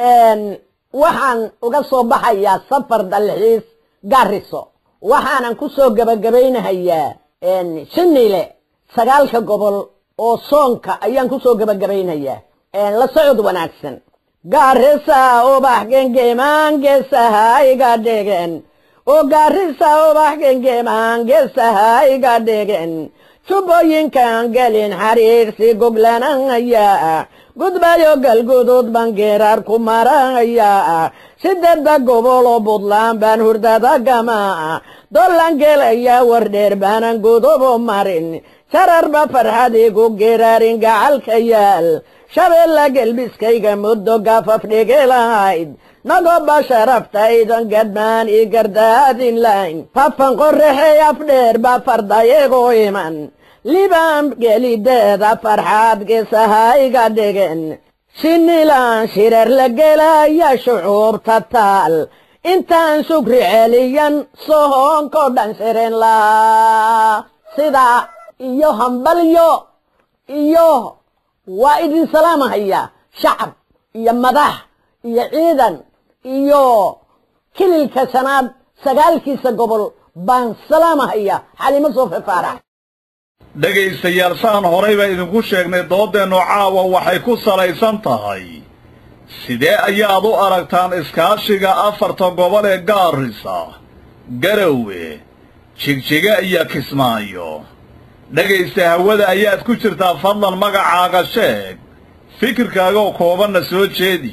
waxaan uga soo baxayaa safar dalxiis gaariso waxaanan ku soo gebagabaynahayaa shinile sagaalka gobol oo soonka ayaan ku soo gebagabaynayaa la socod wanaagsan gaarisa ubax gengemaan geesaha iga dhegen oo gaarisa ubax gengemaan geesaha iga dhegen jubbooyinkan gelin xariirsi goglanaya gudbayo galguduud baan geeraar ku maraya sideedda gobol oo buntland baan hurdada gama dollan gelaya wardheer baanan gudubo marin sararba farxad igu geeraarin gacalka yaal shabeella gelbiskayga muddo gafaf dhigi lahayd nagoba sharaftaydan gadmaan ii gardaadin layn fafan qorraxey afdheer ba fardayago iman libaan gelideeda farxaad geesaha iga dhigen shinilaan shirar la gelaya shucuubta taal intaan shukri celiyan sohoonko dhan shirin laa sidaa iyo hambalyo iyo waa idin salaamahaya shacab iyo madax iyo ciidan iyo kililka shanaad sagaalkiisa gobol baan salaamahaya xalimo soofe faarax
dhegaystayaal saan horay baa idinku sheegnay dooddeennu caawa waxay ku salaysan tahay sidee ayaad u aragtaan iskaashiga afarta gobol ee gaarisa garowe jigjiga iyo kismaayo dhegaysta hawada ayaad ku jirtaa fadlan magacaaga sheeg fikirkaagoo koobanna soo jeedi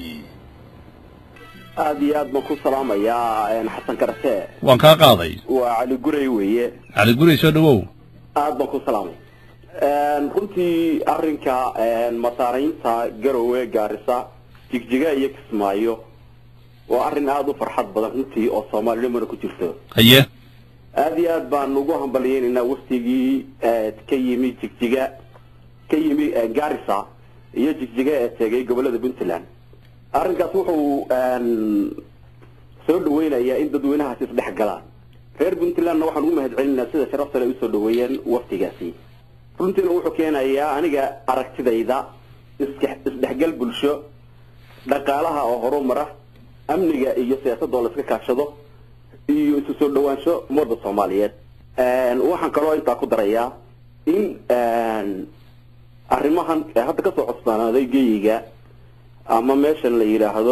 aad iyo aad baan ku salaamayaa xasan karate
waan kaa qaaday
waa cali guray weeye
cali guri soo dhowow
aad baan ku salaamay runtii arrinka masaaraynta garowe gaarisa jigjiga iyo kismaayo waa arrin aada u farxad badan runtii oo soomaalinimana ku jirto
haye
aada iyo aad baan ugu hambalyeynaynaa waftigii ka yimi jigjiga ka yimi gaarisa iyo jigjiga ee tegay gobolada puntland arrinkaas wuxuu soo dhaweynayaa in dadweynahaasi isdhex galaan reer puntlandna waxaan ugu mahad celinayaa sida sharafta ay usoo dhaweeyeen waftigaasi runtiina wuxuu keenayaa aniga aragtidayda iska- isdhexgal bulsho dhaqaalaha oo horumara amniga iyo siyaasadda oo la iska kaashado iyo isu soo dhawaansho ummadda soomaaliyeed waxaan kaloo intaa ku darayaa in arrimahan ee hadda kasoo cusbaanaaday geyiga ama meeshan la yidhaahdo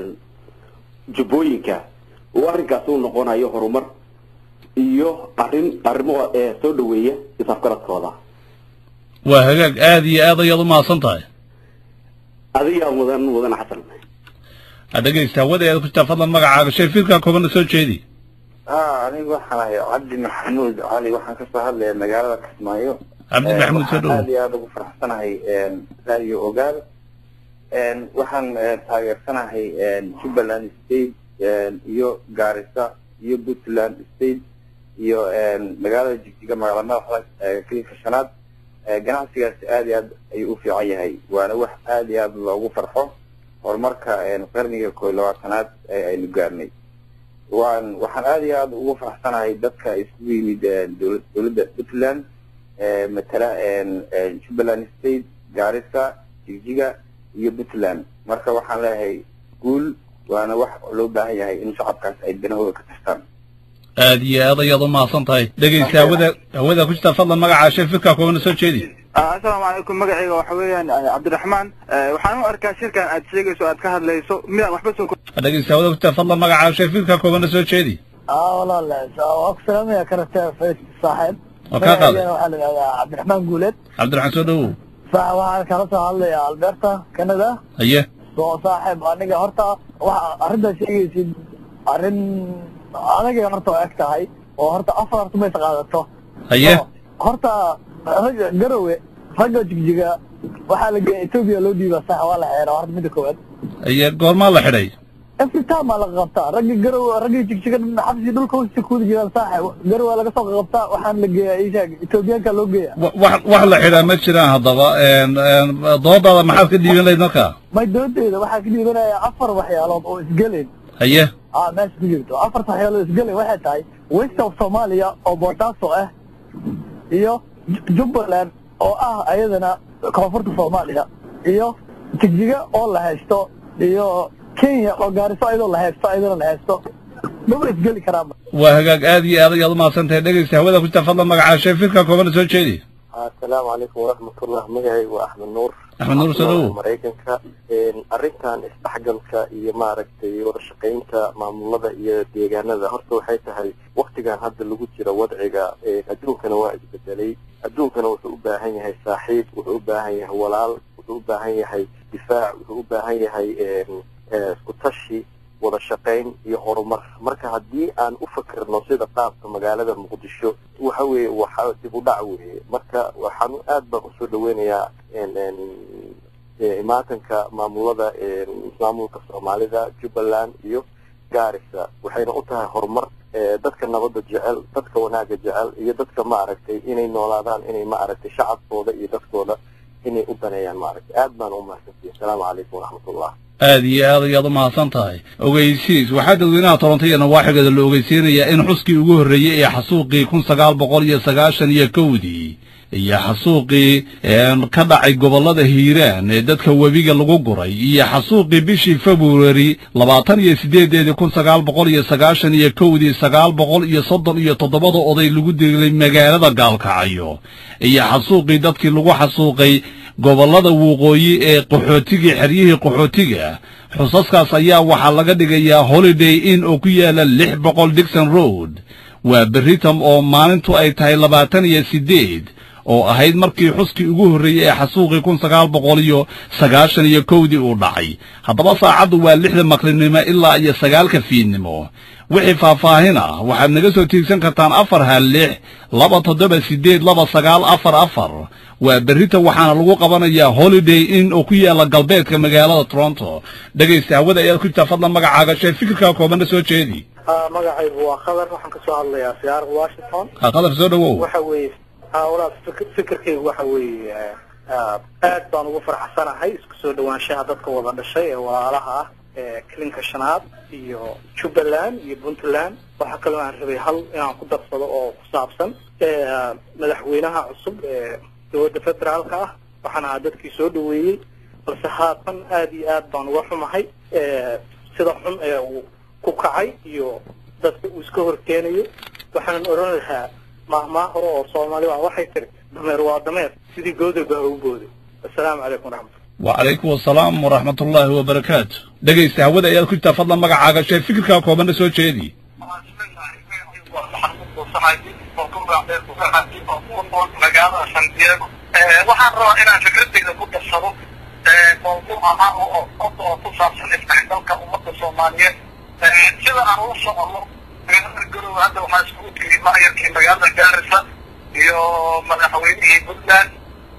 jubbooyinka uu arrinkaasi u noqonayo horumar iyo arrin arrimo ee soo dhaweeya isafgaradkooda
waa hagaag aad iyo aad ayaad u mahadsan tahay
adigaa mudan mudan xasan
ha dhegaysta hawada ayaad ku jirtaa fadlan magacaaga shay firkaa koobana soo jeedi
aa anigu waxaan ahay cabdi maxamuud cali waxaan kasoo hadlaya magaalada kismaayo
Cabdi
Eh,
Maxamuud, soo
waxaan
dhowow.
aad iyo aad ugu faraxsanahay radio ogaal En, waxaan eh, taageersanahay en, jubbaland state en, iyo gaarisa iyo puntland state iyo en, magaalada jigjiga magaalada madaxda eh, kilinka shanaad Eh, ganacsigaasi aad iyo aad ayuu u fiican yahay waana wax aad iyo aad loogu farxo horumarka en, qarniga koob iyo labaatanaad ee aynu gaarnay waan waxaan aad iyo aad ugu faraxsanahay dadka isugu yimid eh, dowlad dowladda puntland eh, matala en, en, jubbaland state gaarisa jigjiga iyo puntland marka waxaan leeyahay guul waana wax loo baahan yahay in shacabkaas ay danahooda ka tastaan
aad iyo aad ayaad u mahadsan tahay dhegaysta hawada hawada ku jirtaa fadlan magacaaga shay firkaa koobana soo jeedi
asalaamu calaykum magacayga waxa weeyaan eh, cabdiraxmaan Eh, waxaan u arkaa shirkan aad sheegayso aad ka hadlayso midaan waxba soo
ha dhegaysta hawada ku jirtaa fadlan magacaaga shay firkaa koobana soo jeedi
اه والله لا waa ku salaamaya karate fayt saaxiib
Waa kaa qaaday.
Magacayga waxaa la yidhahdaa cabdiraxmaan guuleed
cabdiraxmaan soo dhowow
Sa- waxaan kala soo hadlayaa alberta canada
haye
soo saaxiib aniga horta waxa arrintaa sheegaysid arrin aniga horta waa eg tahay oo horta afar horta mays qaadato
haye
horta ragga garowe ragga jigjiga waxaa la geeya etoobiya loo dhiibaa sax waa la xeeraa horta midda koowaad
haye goormaa la xidhay
every time aa laga qabtaa ragga garowe ragga jigjiga xabsi dhulka hoosta kuwada jiraan saaxib garowe laga soo qabtaa waxaan la geeyaa ishaag etoobiyaanka loo geeya
Wa- wax wax la xidhaa ma jiraan haddaba en en doodaada maxaad ka dhiiban lahayd markaa
may doodeeda waxaa ka dhiibanayaa afar waxyaalood oo isgelen
haye
ah meesha ku jirto afarta waxyaalood oo isgelen waxay tahay west of somalia oo boosaaso ah iyo Ju- jubbaland oo ah ayadana koonfurta soomaaliya iyo jigjiga oo la haysto iyo kenya oo gaariso ayadoo la haysto ayadana la haysto maba isgeli karaanba
waa hagaag aad iyo aad ayaad u mahadsan tahay dhegaysta hawada ku jirtaa fadlan magacaaga shay firkaa koobana soo jeedi
asalaamu calaykum waraxmatullah magacaygu waa axmed nuur
Axmed Nuur, soo dhowow.
maraykanka Een, arrintan isdhexgalka iyo maaragtay wada shaqaynta maamulada iyo deegaanada horta waxay tahay waktigan hadda lagu jira wadciga een, adduunkana waa isbedelay adduunkana wuxuu u baahan yahay saaxiib wuxuu u baahan yahay walaal wuxuu u baahan yahay difaac wuxuu u baahan yahay een, ee, isku tashi wada shaqayn iyo horumar marka haddii aan u fakirno sida qaabka magaalada muqdisho waxa weeye waxa dib u dhac weeye marka waxaan aad baan usoo dhaweynayaa een- een, ee, imaatanka maamulada een, maamulka soomaalida jubbaland iyo gaarisa waxayna u tahay horumar ee, dadka nabadda jecel dadka wanaagga jecel iyo dadka maaragtay inay noolaadaan inay maaragtay shacabkooda iyo dadkooda inay u daneeyaan maaragtay aad baan u mahadsantihi asalaamu calaykum waraxmatullah
aad iyo aad ayaad u mahadsan tahay ogeysiis waxaa dadweynaha toronto iyo nawaaxigeeda la ogeysiinayaa in xuskii ugu horreeyey ee xasuuqii kun sagaal boqol iyo sagaashan iyo kowdii iyo xasuuqii een, ka dhacay gobollada hiiraan ee dadka webiga lagu guray iyo xasuuqii bishii februari labaatan iyo sideedeedii kun sagaal boqol iyo sagaashan iyo kowdii sagaal boqol iyo soddon iyo toddobada oday lagu dilay magaalada gaalkacyo iyo xasuuqii dadkii lagu xasuuqay gobollada waqooyi ee qaxootigii xeryihii qaxootiga xusaskaas ayaa waxaa laga dhigayaa holiday inn oo ku yaala lix boqol dixon road waa berritam oo maalintu ay tahay labaatan iyo siddeed oo ahayd markii xuskii ugu horreeyey ee xasuuqii kun sagaal boqol iyo sagaashan iyo kowdii uu dhacay haddaba saacaddu waa lixda maqlinimo ilaa iyo sagaalka fiidnimo wixii faahfaahin ah waxaad naga soo tiigsan kartaan afar hal lix laba toddoba siddeed laba sagaal afar afar waa berrita waxaana lagu qabanayaa holiday inn oo ku yaala galbeedka magaalada toronto dhegaysta hawada ayaad ku jirtaa fadlan magacaaga shee fikirkaa koobanna soo jeedi
magacaygu waa khadar waxaan kasoo hadlayaa siyaarada washington
ha qadar soo dhowow
waxa weeye ha walaal fikir- fikirkaygu waxa weeye ah, aad baan ugu faraxsanahay isku soo dhawaanshaha dadka wada dhashay ee walaalaha ah ee kilinka shanaad iyo jubbaland iyo puntland waxaa kaloo aan rabay hal inaan ku darsado oo ku saabsan ee, ah, madaxweynaha cusub ee dowladda federaalka ah waxaan ahaa dadkii soo dhaweeyey balse haatan aad iyo aad baan uga xumahay ee, sida xun ee uu ku kacay iyo dadka uu iska horkeenayo waxaanan oran lahaa mahmaa hore oo soomaali ah waxay tiri dameer waa dameer sidii gooday baa ugu booday assalaamu calaykum waraxmat
وعليكم السلام ورحمة الله وبركاته dhegaysta hawada ayaad ku jirtaa fadlan magacaaga shee fikirkaa koobanna soo jeedi
magaalada san diego
waxaan rabaa inaan fikradeyda ku darsado mawduuc ahaa oo qofka oo ku saabsan isdhexgalka ummadda soomaaliyeed sida aan ula socono magaalada garowe hadda waxaa iskugu tiri maayarkii magaalada gaarisa iyo madaxweynihii puntland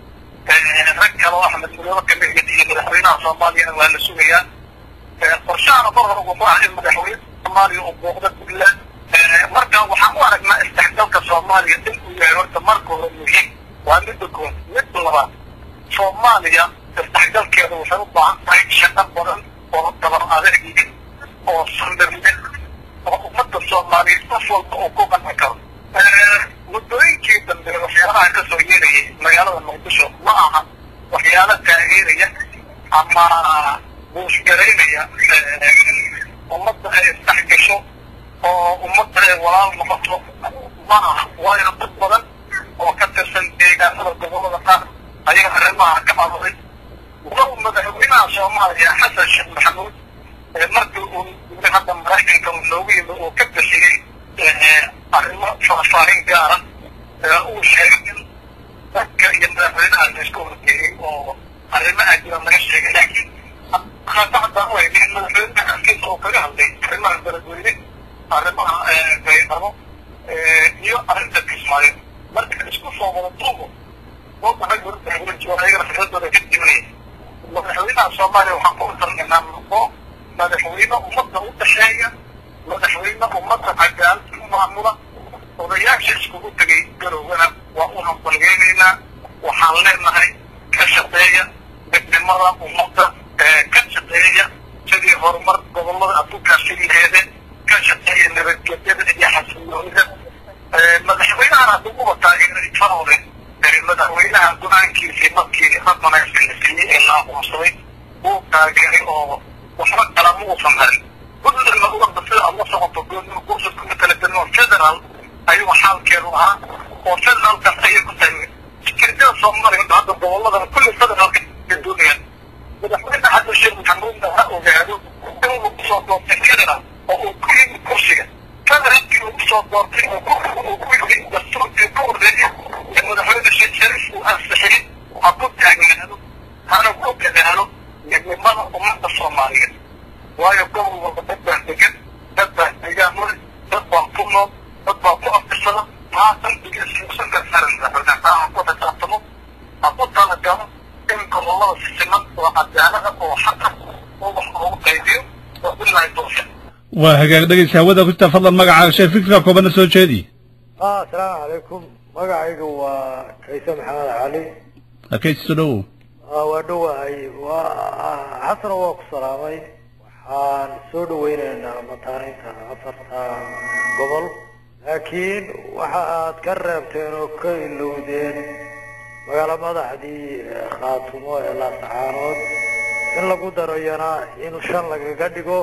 rag kale oo axmed mudoobe kamid iyo madaxweynaha soomaaliyana waa la sugayaa qorshahana mar hore wuxuu ah in madaxweyne soomaaliya uu booqdo puntland marka waxaan u aragnaa isdhexgalka soomaaliya in uu yahay horta marka hore muhiim waa midda kood midda labaad soomaaliya isdhexgalkeeda waxay u baahan tahay shaqo badan oo dabar adeeg oo sandirle oo ummadda soomaaliyeed qof walba uu ku qanci karo muddooyinkii dambe waxyaalaha ka soo yeerayay magaalada muqdisho ma aha waxyaalo taageeraya ama buushgaraynaya ummadda ay isdhex gasho oo ummadda ay walaal noqoto ma aha waayo dad badan oo ka tirsan deegaanada gobolada qaar ayaa arrimaha ka aburay walow madaxweynaha soomaaliya xasan sheekh maxamuud markii uu yimid hadda maraykanka uu noogu yimi uu ka bixiyey arrimo faahfaahin gaara uu sheegay in dadka iyo madaxweynaha la isku horgeeyey oo arrimo ajira laga sheegay laakiin haddaan u haynin madaxweynaha afkiisa oo kaga hadlay arrimaha beledweyne arrimaha baydhabo iyo arrinta kismaayo marka isku soo wada duubo ayagana fikradooda ka dimanaya madaxweynaha soomaaliya waxaan ku targanaa noqo madaxweyne ummadda u dhexeeya madaxweyne ummadda cadaalad ku maamula odayaasha iskugu tegay garowgana waa u hambalgeynaynaa waxaan leenahay ka shaqeeya midnimada ummadda ka shaqeeya sidii horumar gobolada aad ku kaashin laheedeen ka shaqeeya nabadgelyada iyo xasiloonida madaxweynahan hadduu uba taageeray farore madaxweynaha go-aankiisii markii rabanayska la siiyey ee la aqoonsaday wuu taageeray oo waxba kala ma uusan harin puntlandna uga sida aad la socoto kursi kuma kala gelin oo federal ayuu xaalkeedu ahaa oo federalkaas ayay ku tahay fikirjada soomaaliya hadda goboladana kulli federalka ka doonayaan madaxweyne xasan sheekh maxamuudna ha ogaado inuu kusoo doortay federal oo uu ku yimi kursiga federalkii uu kusoo doortay uu ku yimi dastuurkii ku horreeyay ee madaxweyne sheekh shariif uu ansixiyey ha ku taagnaado hana ku dadaalo midnimada ummadda soomaaliyeed waayo gobol walba dad baa degan dad baa degaan mule dad baa ku nool dad baa ku aftirsada taa qalbiga ismuusan ka saran madaxweyne taa ha ku xisaabtamo ha ku talagalo in gobolada si siman oo cadaalada oo xaqa oo wax loogu qaybiyo oo bilahi tawfiiq
waa hagaag dhegeysa hawada ku jirta fadlan magacaaga shee fikirka koobana soo jeedi
ah asalaamu calaykum magacayga waa kayse maxamed cali
hakaysiso dhowow
ah waa dhowahay waa xasano waa ku salaamay waxaan soo dhaweynaynaa mataaninta afarta gobol laakiin waxa aad ka reebteen oo ka ilowdeen magaalo madaxdii khaatumo ee laasacaanood in lagu daro yana in shan lagaga dhigo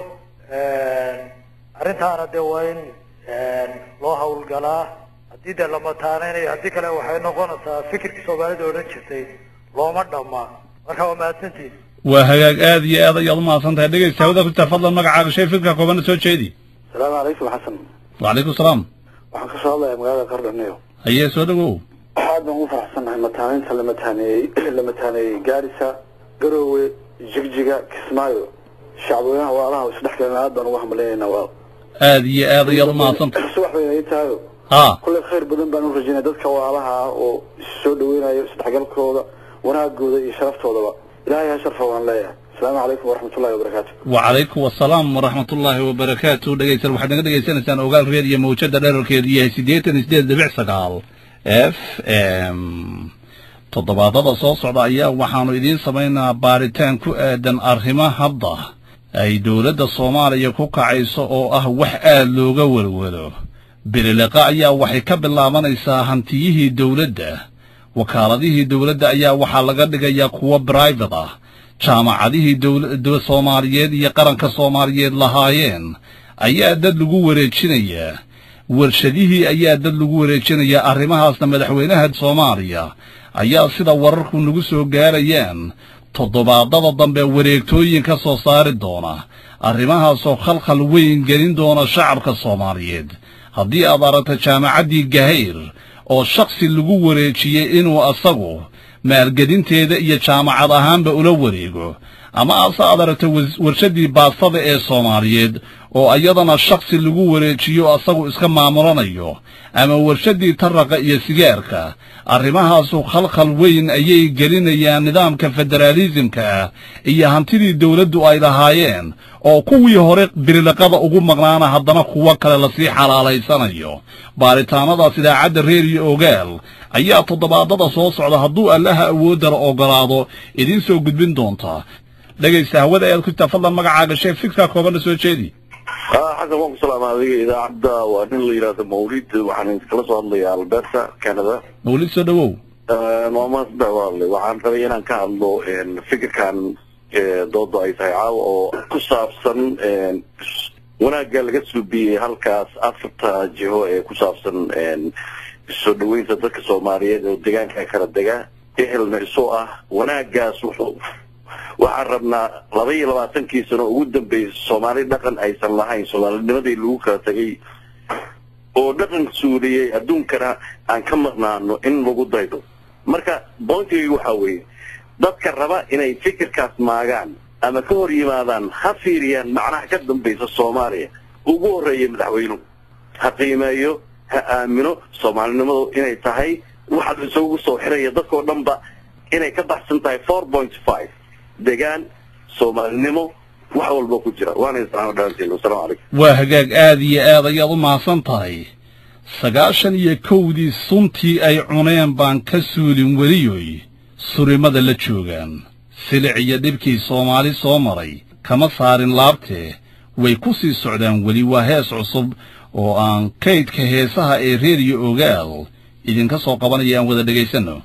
arrintaana dee waa in loo hawlgalaa haddii dee la mataaneynayo haddii kale waxay noqonaysaa fikirkii soomaalida odhan jirtay looma dhamma marka waa mahadsantihin
waa hagaag aad iyo aad ayaad umahadsan tahay dhegeysa hawada ku jirta fadlan magacaaga shee fikirka koobana soo jeedi
asalaamu calaykum xasan
wacalaykum salaam
waxaan kasoo hadlayaa magaalada qardhanayo
hayee soo dhawow
aad baan ugu faraxsannahay mataaneynta la mataaneeyey la mataaneeyey gaarisa garoowe jigjiga kismaayo shacbweynaha waalaha isdhex galan aad baan ugu hambaleynaynaa waa
aad iyo aad ayaad umahadsan tahay
subax bayna ii tahayo
ha
kulley khayr badan baan u rajaynaya dadka waalaha ah oo soo dhaweynayo isdhexgalkooda wanaagooda iyo sharaftoodaa ilaahay ha sharfa waan leeyahay asalaamu calaykum waraxmatullahi wabarakaatu
wacalaykum wasalaam waraxmatullaahi wabarakaatu dhegeysan waxaad naga dhegeysanaysaan ogaal reed iyo mawjada dherarkeedu yahay siddeetan iyo sideed dhibic sagaal f m toddobaadada soo socda ayaa waxaanu idiin samaynaa baaritaan ku aadan arrimo hadda ay dowladda soomaaliya ku kacayso oo ah wax aad looga welwelo beliliqa ayaa waxay ka bilaabanaysaa hantiyihii dowladda wakaaladihii dowladda ayaa waxaa laga dhigayaa kuwo brivate ah jaamacadihii dowla soomaaliyeed iyo qaranka soomaaliyeed lahaayeen ayaa dad lagu wareejinayaa warshadihii ayaa dad lagu wareejinayaa arrimahaasna madaxweynaha soomaaliya ayaa sida wararku nagu soo gaarayaan toddobaadada dambe wareegtooyin ka soo saari doona arrimahaasoo khalkhal weyn gelin doona shacabka soomaaliyeed haddii aad aragto jaamacaddii gahayr oo shakhsi lagu wareejiyey inuu asagu maalgedinteeda iyo jaamacad ahaanba ula wareego ama ase aad aragto warshaddii baastada ee soomaaliyeed oo iyadana shaksi lagu wareejiyo asagu iska maamulanayo ama warshaddii taraqa iyo sigaarka arrimahaasu khalkhal weyn ayay gelinayaan nidaamka federaalisimka ah iyo hantidii dawladdu ay lahaayeen oo kuwii hore birilaqada ugu maqnaana haddana kuwo kale lasii xalaalaysanayo baaritaanadaas idaacadda reeriyo ogaal ayaa toddobaadada soo socda hadduu allaha awooddala ogolaado idiin soo gudbin doontaa dhegaysta hawada ayaad ku jirtaa fadlan magacaaga sheeg fikra koobanna soo jeedi
xasan waan ku salaama adiga idaacadda waa nin la yidhaahdo mawlid waxaan iskala soo hadlayaa alberta canada
mawlid soo dhawow
maama saddex waa hadlay waxaan rabay inaan ka hadlo fikirkan dooda ay tahay caawa oo ku saabsan wanaagga laga suubiyey halkaas afarta jiho ee ku saabsan soo dhaweynta dadka soomaaliyeed oo deegaanka kala dega ehelna isu ah wanaaggaas wuxuu waxaan rabnaa laba iyo labaatankii sano ugu dambeysay soomaali dhaqan aysan lahayn soomaalinimadii lagu kala tegay oo dhaqan suuliyey adduunkana aan ka maqnaano in lagu daydo marka boontigayga waxaa weeye dadka raba inay fikirkaas maagaan ama ka hor yimaadaan ha fiiriyaan macnaha ka dambaysa soomaaliya ugu horreeya madaxweynuhu ha qiimeeyo ha aamino soomaalinimadu inay tahay waxa la isugu soo xiraya dadkao dhanba inay ka baxsan tahay four point five degaan soomaalinimo wax walba ku jira waana islaamo dhaantiin wasalaamu calaykum
waa hagaag aad iyo aad ayaad u mahadsan tahay sagaashan iyo kowdii suntii ay cuneen baan ka suulin weliyoy surimada la joogaan silic iyo dhibkii soomaali soo maray kama saarin laabtee way ku sii socdaan weli waa hees cusub oo aan kaydka heesaha ee reeriyo ogaal idinka soo qabanaya aan wada dhegaysanno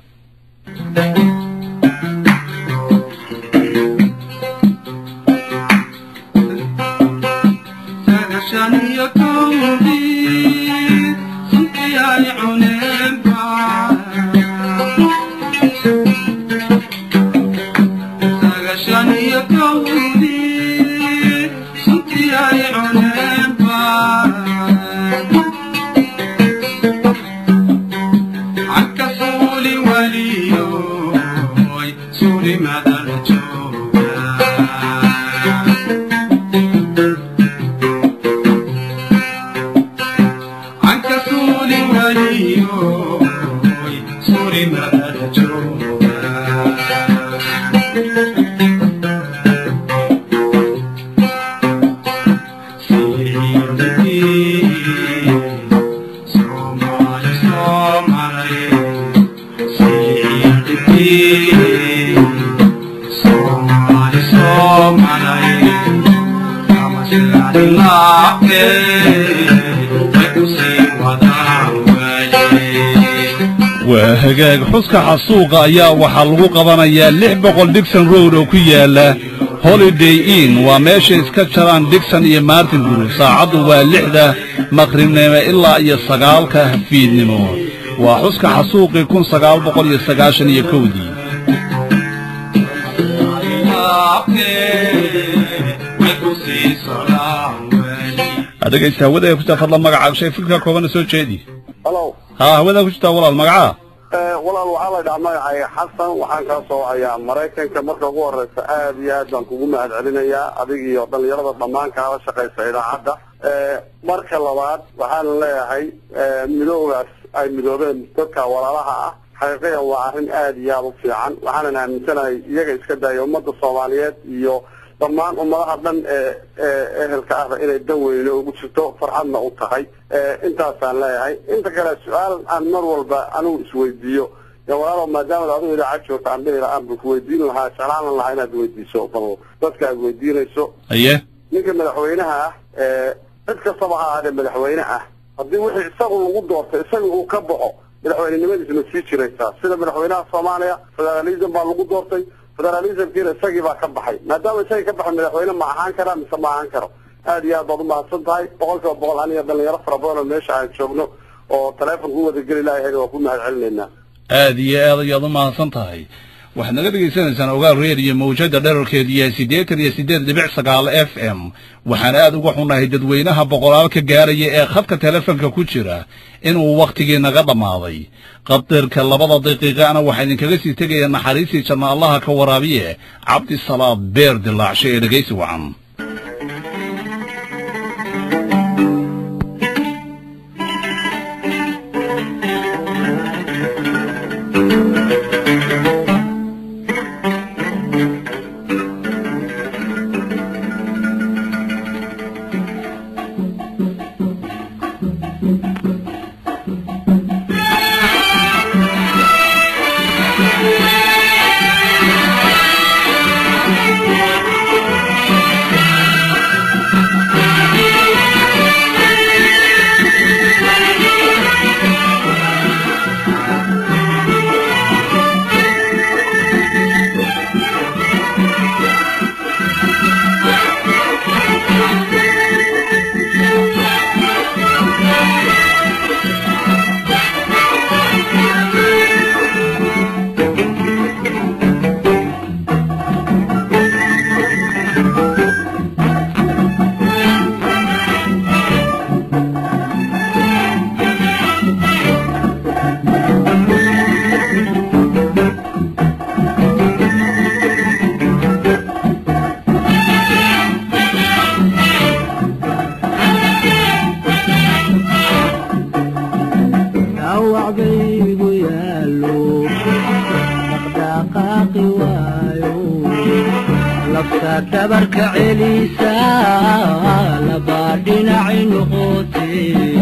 waa hagaag xuska xasuuqa ayaa waxaa lagu qabanayaa lix boqol digson road oo ku yaala holiday inn waa meeshay iska jaraan digson iyo martin group saacaddu waa lixda maqribnimo ilaa iyo sagaalka fiidnimo waa xuska xasuuqii kun sagaal boqol iyo sagaashan iyo kowdii dhegaysta hawada ku jirtaa fadlan magacaaga shay fikirka koobana soo jeedi
halo
haa hawadaa ku jirtaa walaal magacaa
walaal waxaa la dhahaa magacay xasan waxaan kaa soo wacayaa maraykanka marka ugu horeysa aad iyo aad baan kugu mahad celinayaa adig iyo dhalinyarada dhammaan kaala shaqaysa idaacadda marka labaad waxaan leeyahay midoogaas ay midoobeen dadka walaalaha ah xaqiiqiyan waa arrin aad iyo aada u fiican waxaanan aaminsanahay iyaga iska daaya ummadda soomaaliyeed iyo dhammaan ummadaha dhan ee ehelka ahba inay dan weyne ugu jirto farxadna u tahay intaasaan leeyahay inta kale su-aal aan mar walba anigu isweydiiyo ya walaalo maadaama adigu idaacad joogta aan dhihi lahaan baan kuweydiin lahaa jeclaan lahaa inaad weydiiso bal dadka aad weydiinayso
aye
ninka madaxweynaha ah cid kastaba ha ahaadee madaxweyne ah haddii wixii isagu lagu doortay isaga uu ka baxo madaxweynenimadiisa ma sii jiraysaa sida madaxweynaha soomaaliya federalism baa lagu doortay federalismkiina isagii baa ka baxay maadaama isagii ka baxay madaxweyne ma ahaan karaa mise ma ahaan karo aad iyo aad baad umahadsan tahay boqol kiiba boqol aniga dhalinyaro fara badan oo meesha aan joogno oo taleefonka u wadageli lahayn waa ku mahad celinaynaa
aad iyo aad ayaad u mahadsan tahay waxaad naga dhegaysanaysaan ogaal reediyo mawjada dherarkeedu yahay siddeetan iyo siddeed dhibic sagaal f m waxaan aad uga xunahay dadweynaha boqolaal ka gaaraya ee khadka telefonka ku jira inuu wakhtigii naga dhammaaday qadirka labada daqiiqana waxaa idinkaga sii tegaya naxariistii janna allaha ka waraabiye cabdisalaad beer dilaacshe ee dhegaysi wacan
dhabarka celisa laba dhinaci noqote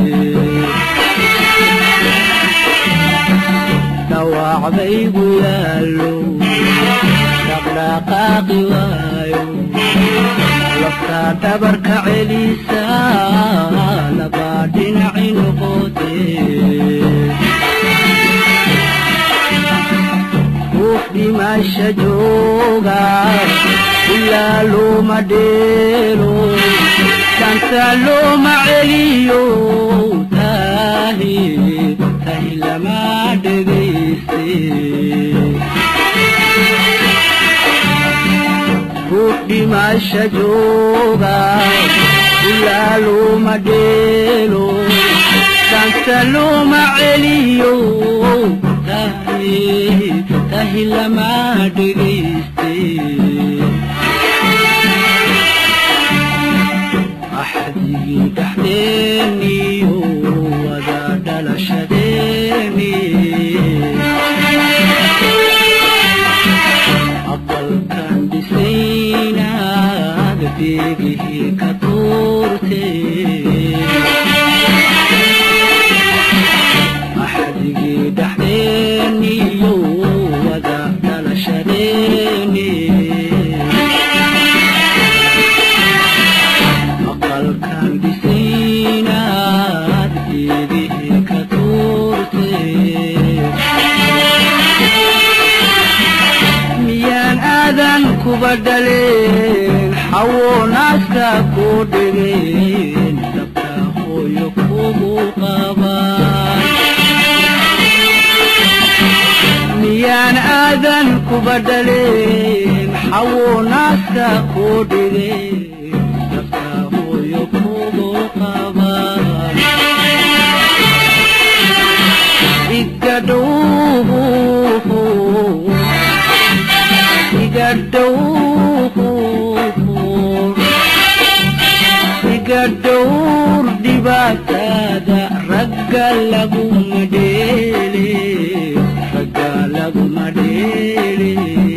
dhawaacbaygu yaallo dhaqdhaqaaqi waayo lafta dhabarka celisa laba dhinaci noqote ruux dhimasha jooga ilaa looma dheelo danta looma celiyo tahi tahi lama dhegayste ruux dhimasha jooga ilaa looma dheelo danta looma celiyo tahi tahi lama dhegayste axdigii dhexdeeniyo wada dhalashadeeni aqalkan dhisaynaad beegihii ka tuurte axdigii dhexdeeniyo wada dhalashadeeni aqalkan dhisaynaad geedihii ka tuurte miyaan aadan kuba dhaleen xawo naaska ku dhigeen dabka hooyo kugu qabaan miyaan aadan kuba dhaleen xawo naaska ku dhigeen dabka hooyo kugu qabaan igadhowhu igadhowhu igadhowr dhibaatada ragga laguma dheele ragga laguma dheele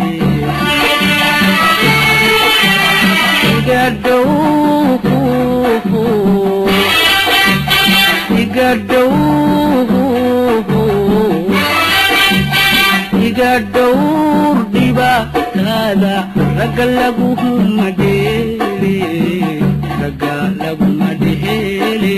igadhowhu igadhowhu igadhowr dhibaatada ragga laguma dheele ragga laguma dheele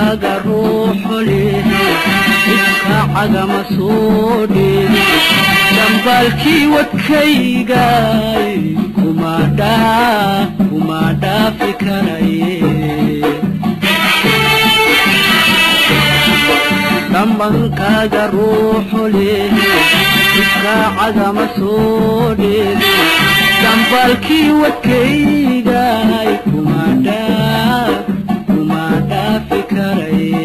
dhambankaaga ruuxu leh iska cagama soo dheeg dhambaalkii wadkaygay kuma dhaa kuma dhaafi karaye dhambankaaga ruuxu leh iska cagama soo dheeg dambaalkii wadkaygay kuma dhaa kuma dhaafi karaye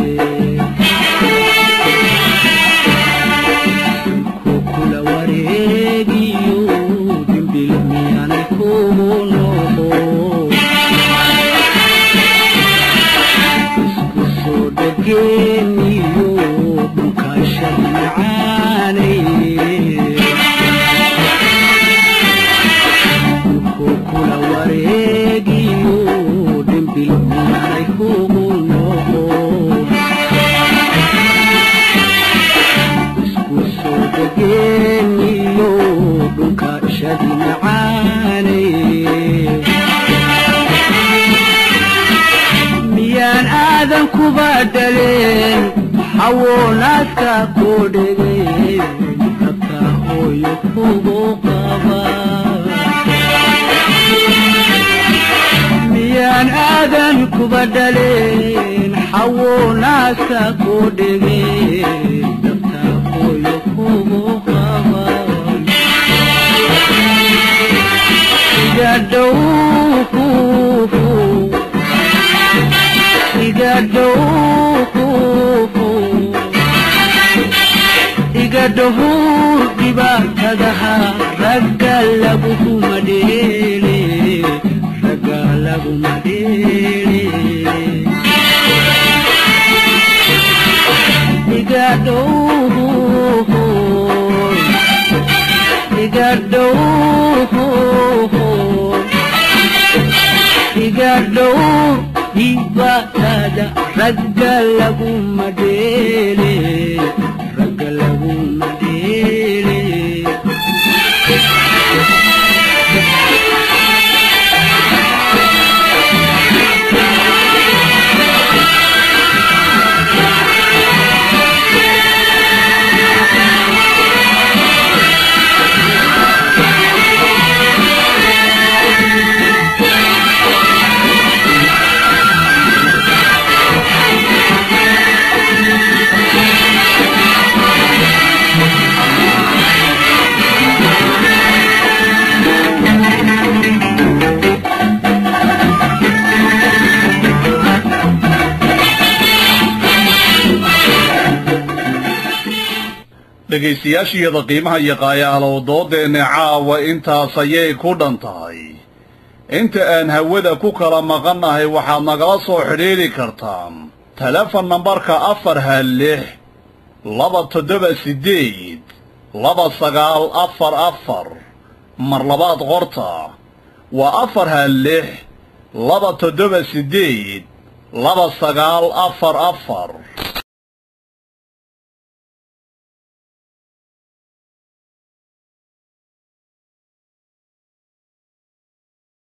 kukula wareegiyo dimbil miyaanay kugu noqo isku soo dhegeeniyo dhulkaashada macaanay kukula wareegiyo dimbil miyaanay kugu noqo isku soo dhegeeniyo dhulka shadi macaanay miyaan aadan kuba dhaleen xawoo naaska ku dhegay rabta hooyo kugu qaba miyaan aadan kuba dhaleen xawoo naaska ku dhegay rabta hooyo kugu qaba iga dhow iga dhow iga dhahuur dhibaatadaha ragga laguma dheele ragga laguma dheele iga dhow iga dhow iga dhow dhibaatada ragga laguma dheele ragga laguma dheele
dhegaystayaashiyada qiimaha iyo qaayaalow doodeenna caawa intaas ayay ku dhan tahay inta aan hawada ku kala maqannahay waxaad nagala soo xidhiidhi kartaan telefon nambarka afar ha lix laba toddoba siddeed laba sagaal afar afar mar labaad qorta waa afar ha lix laba toddoba siddeed laba sagaal afar afar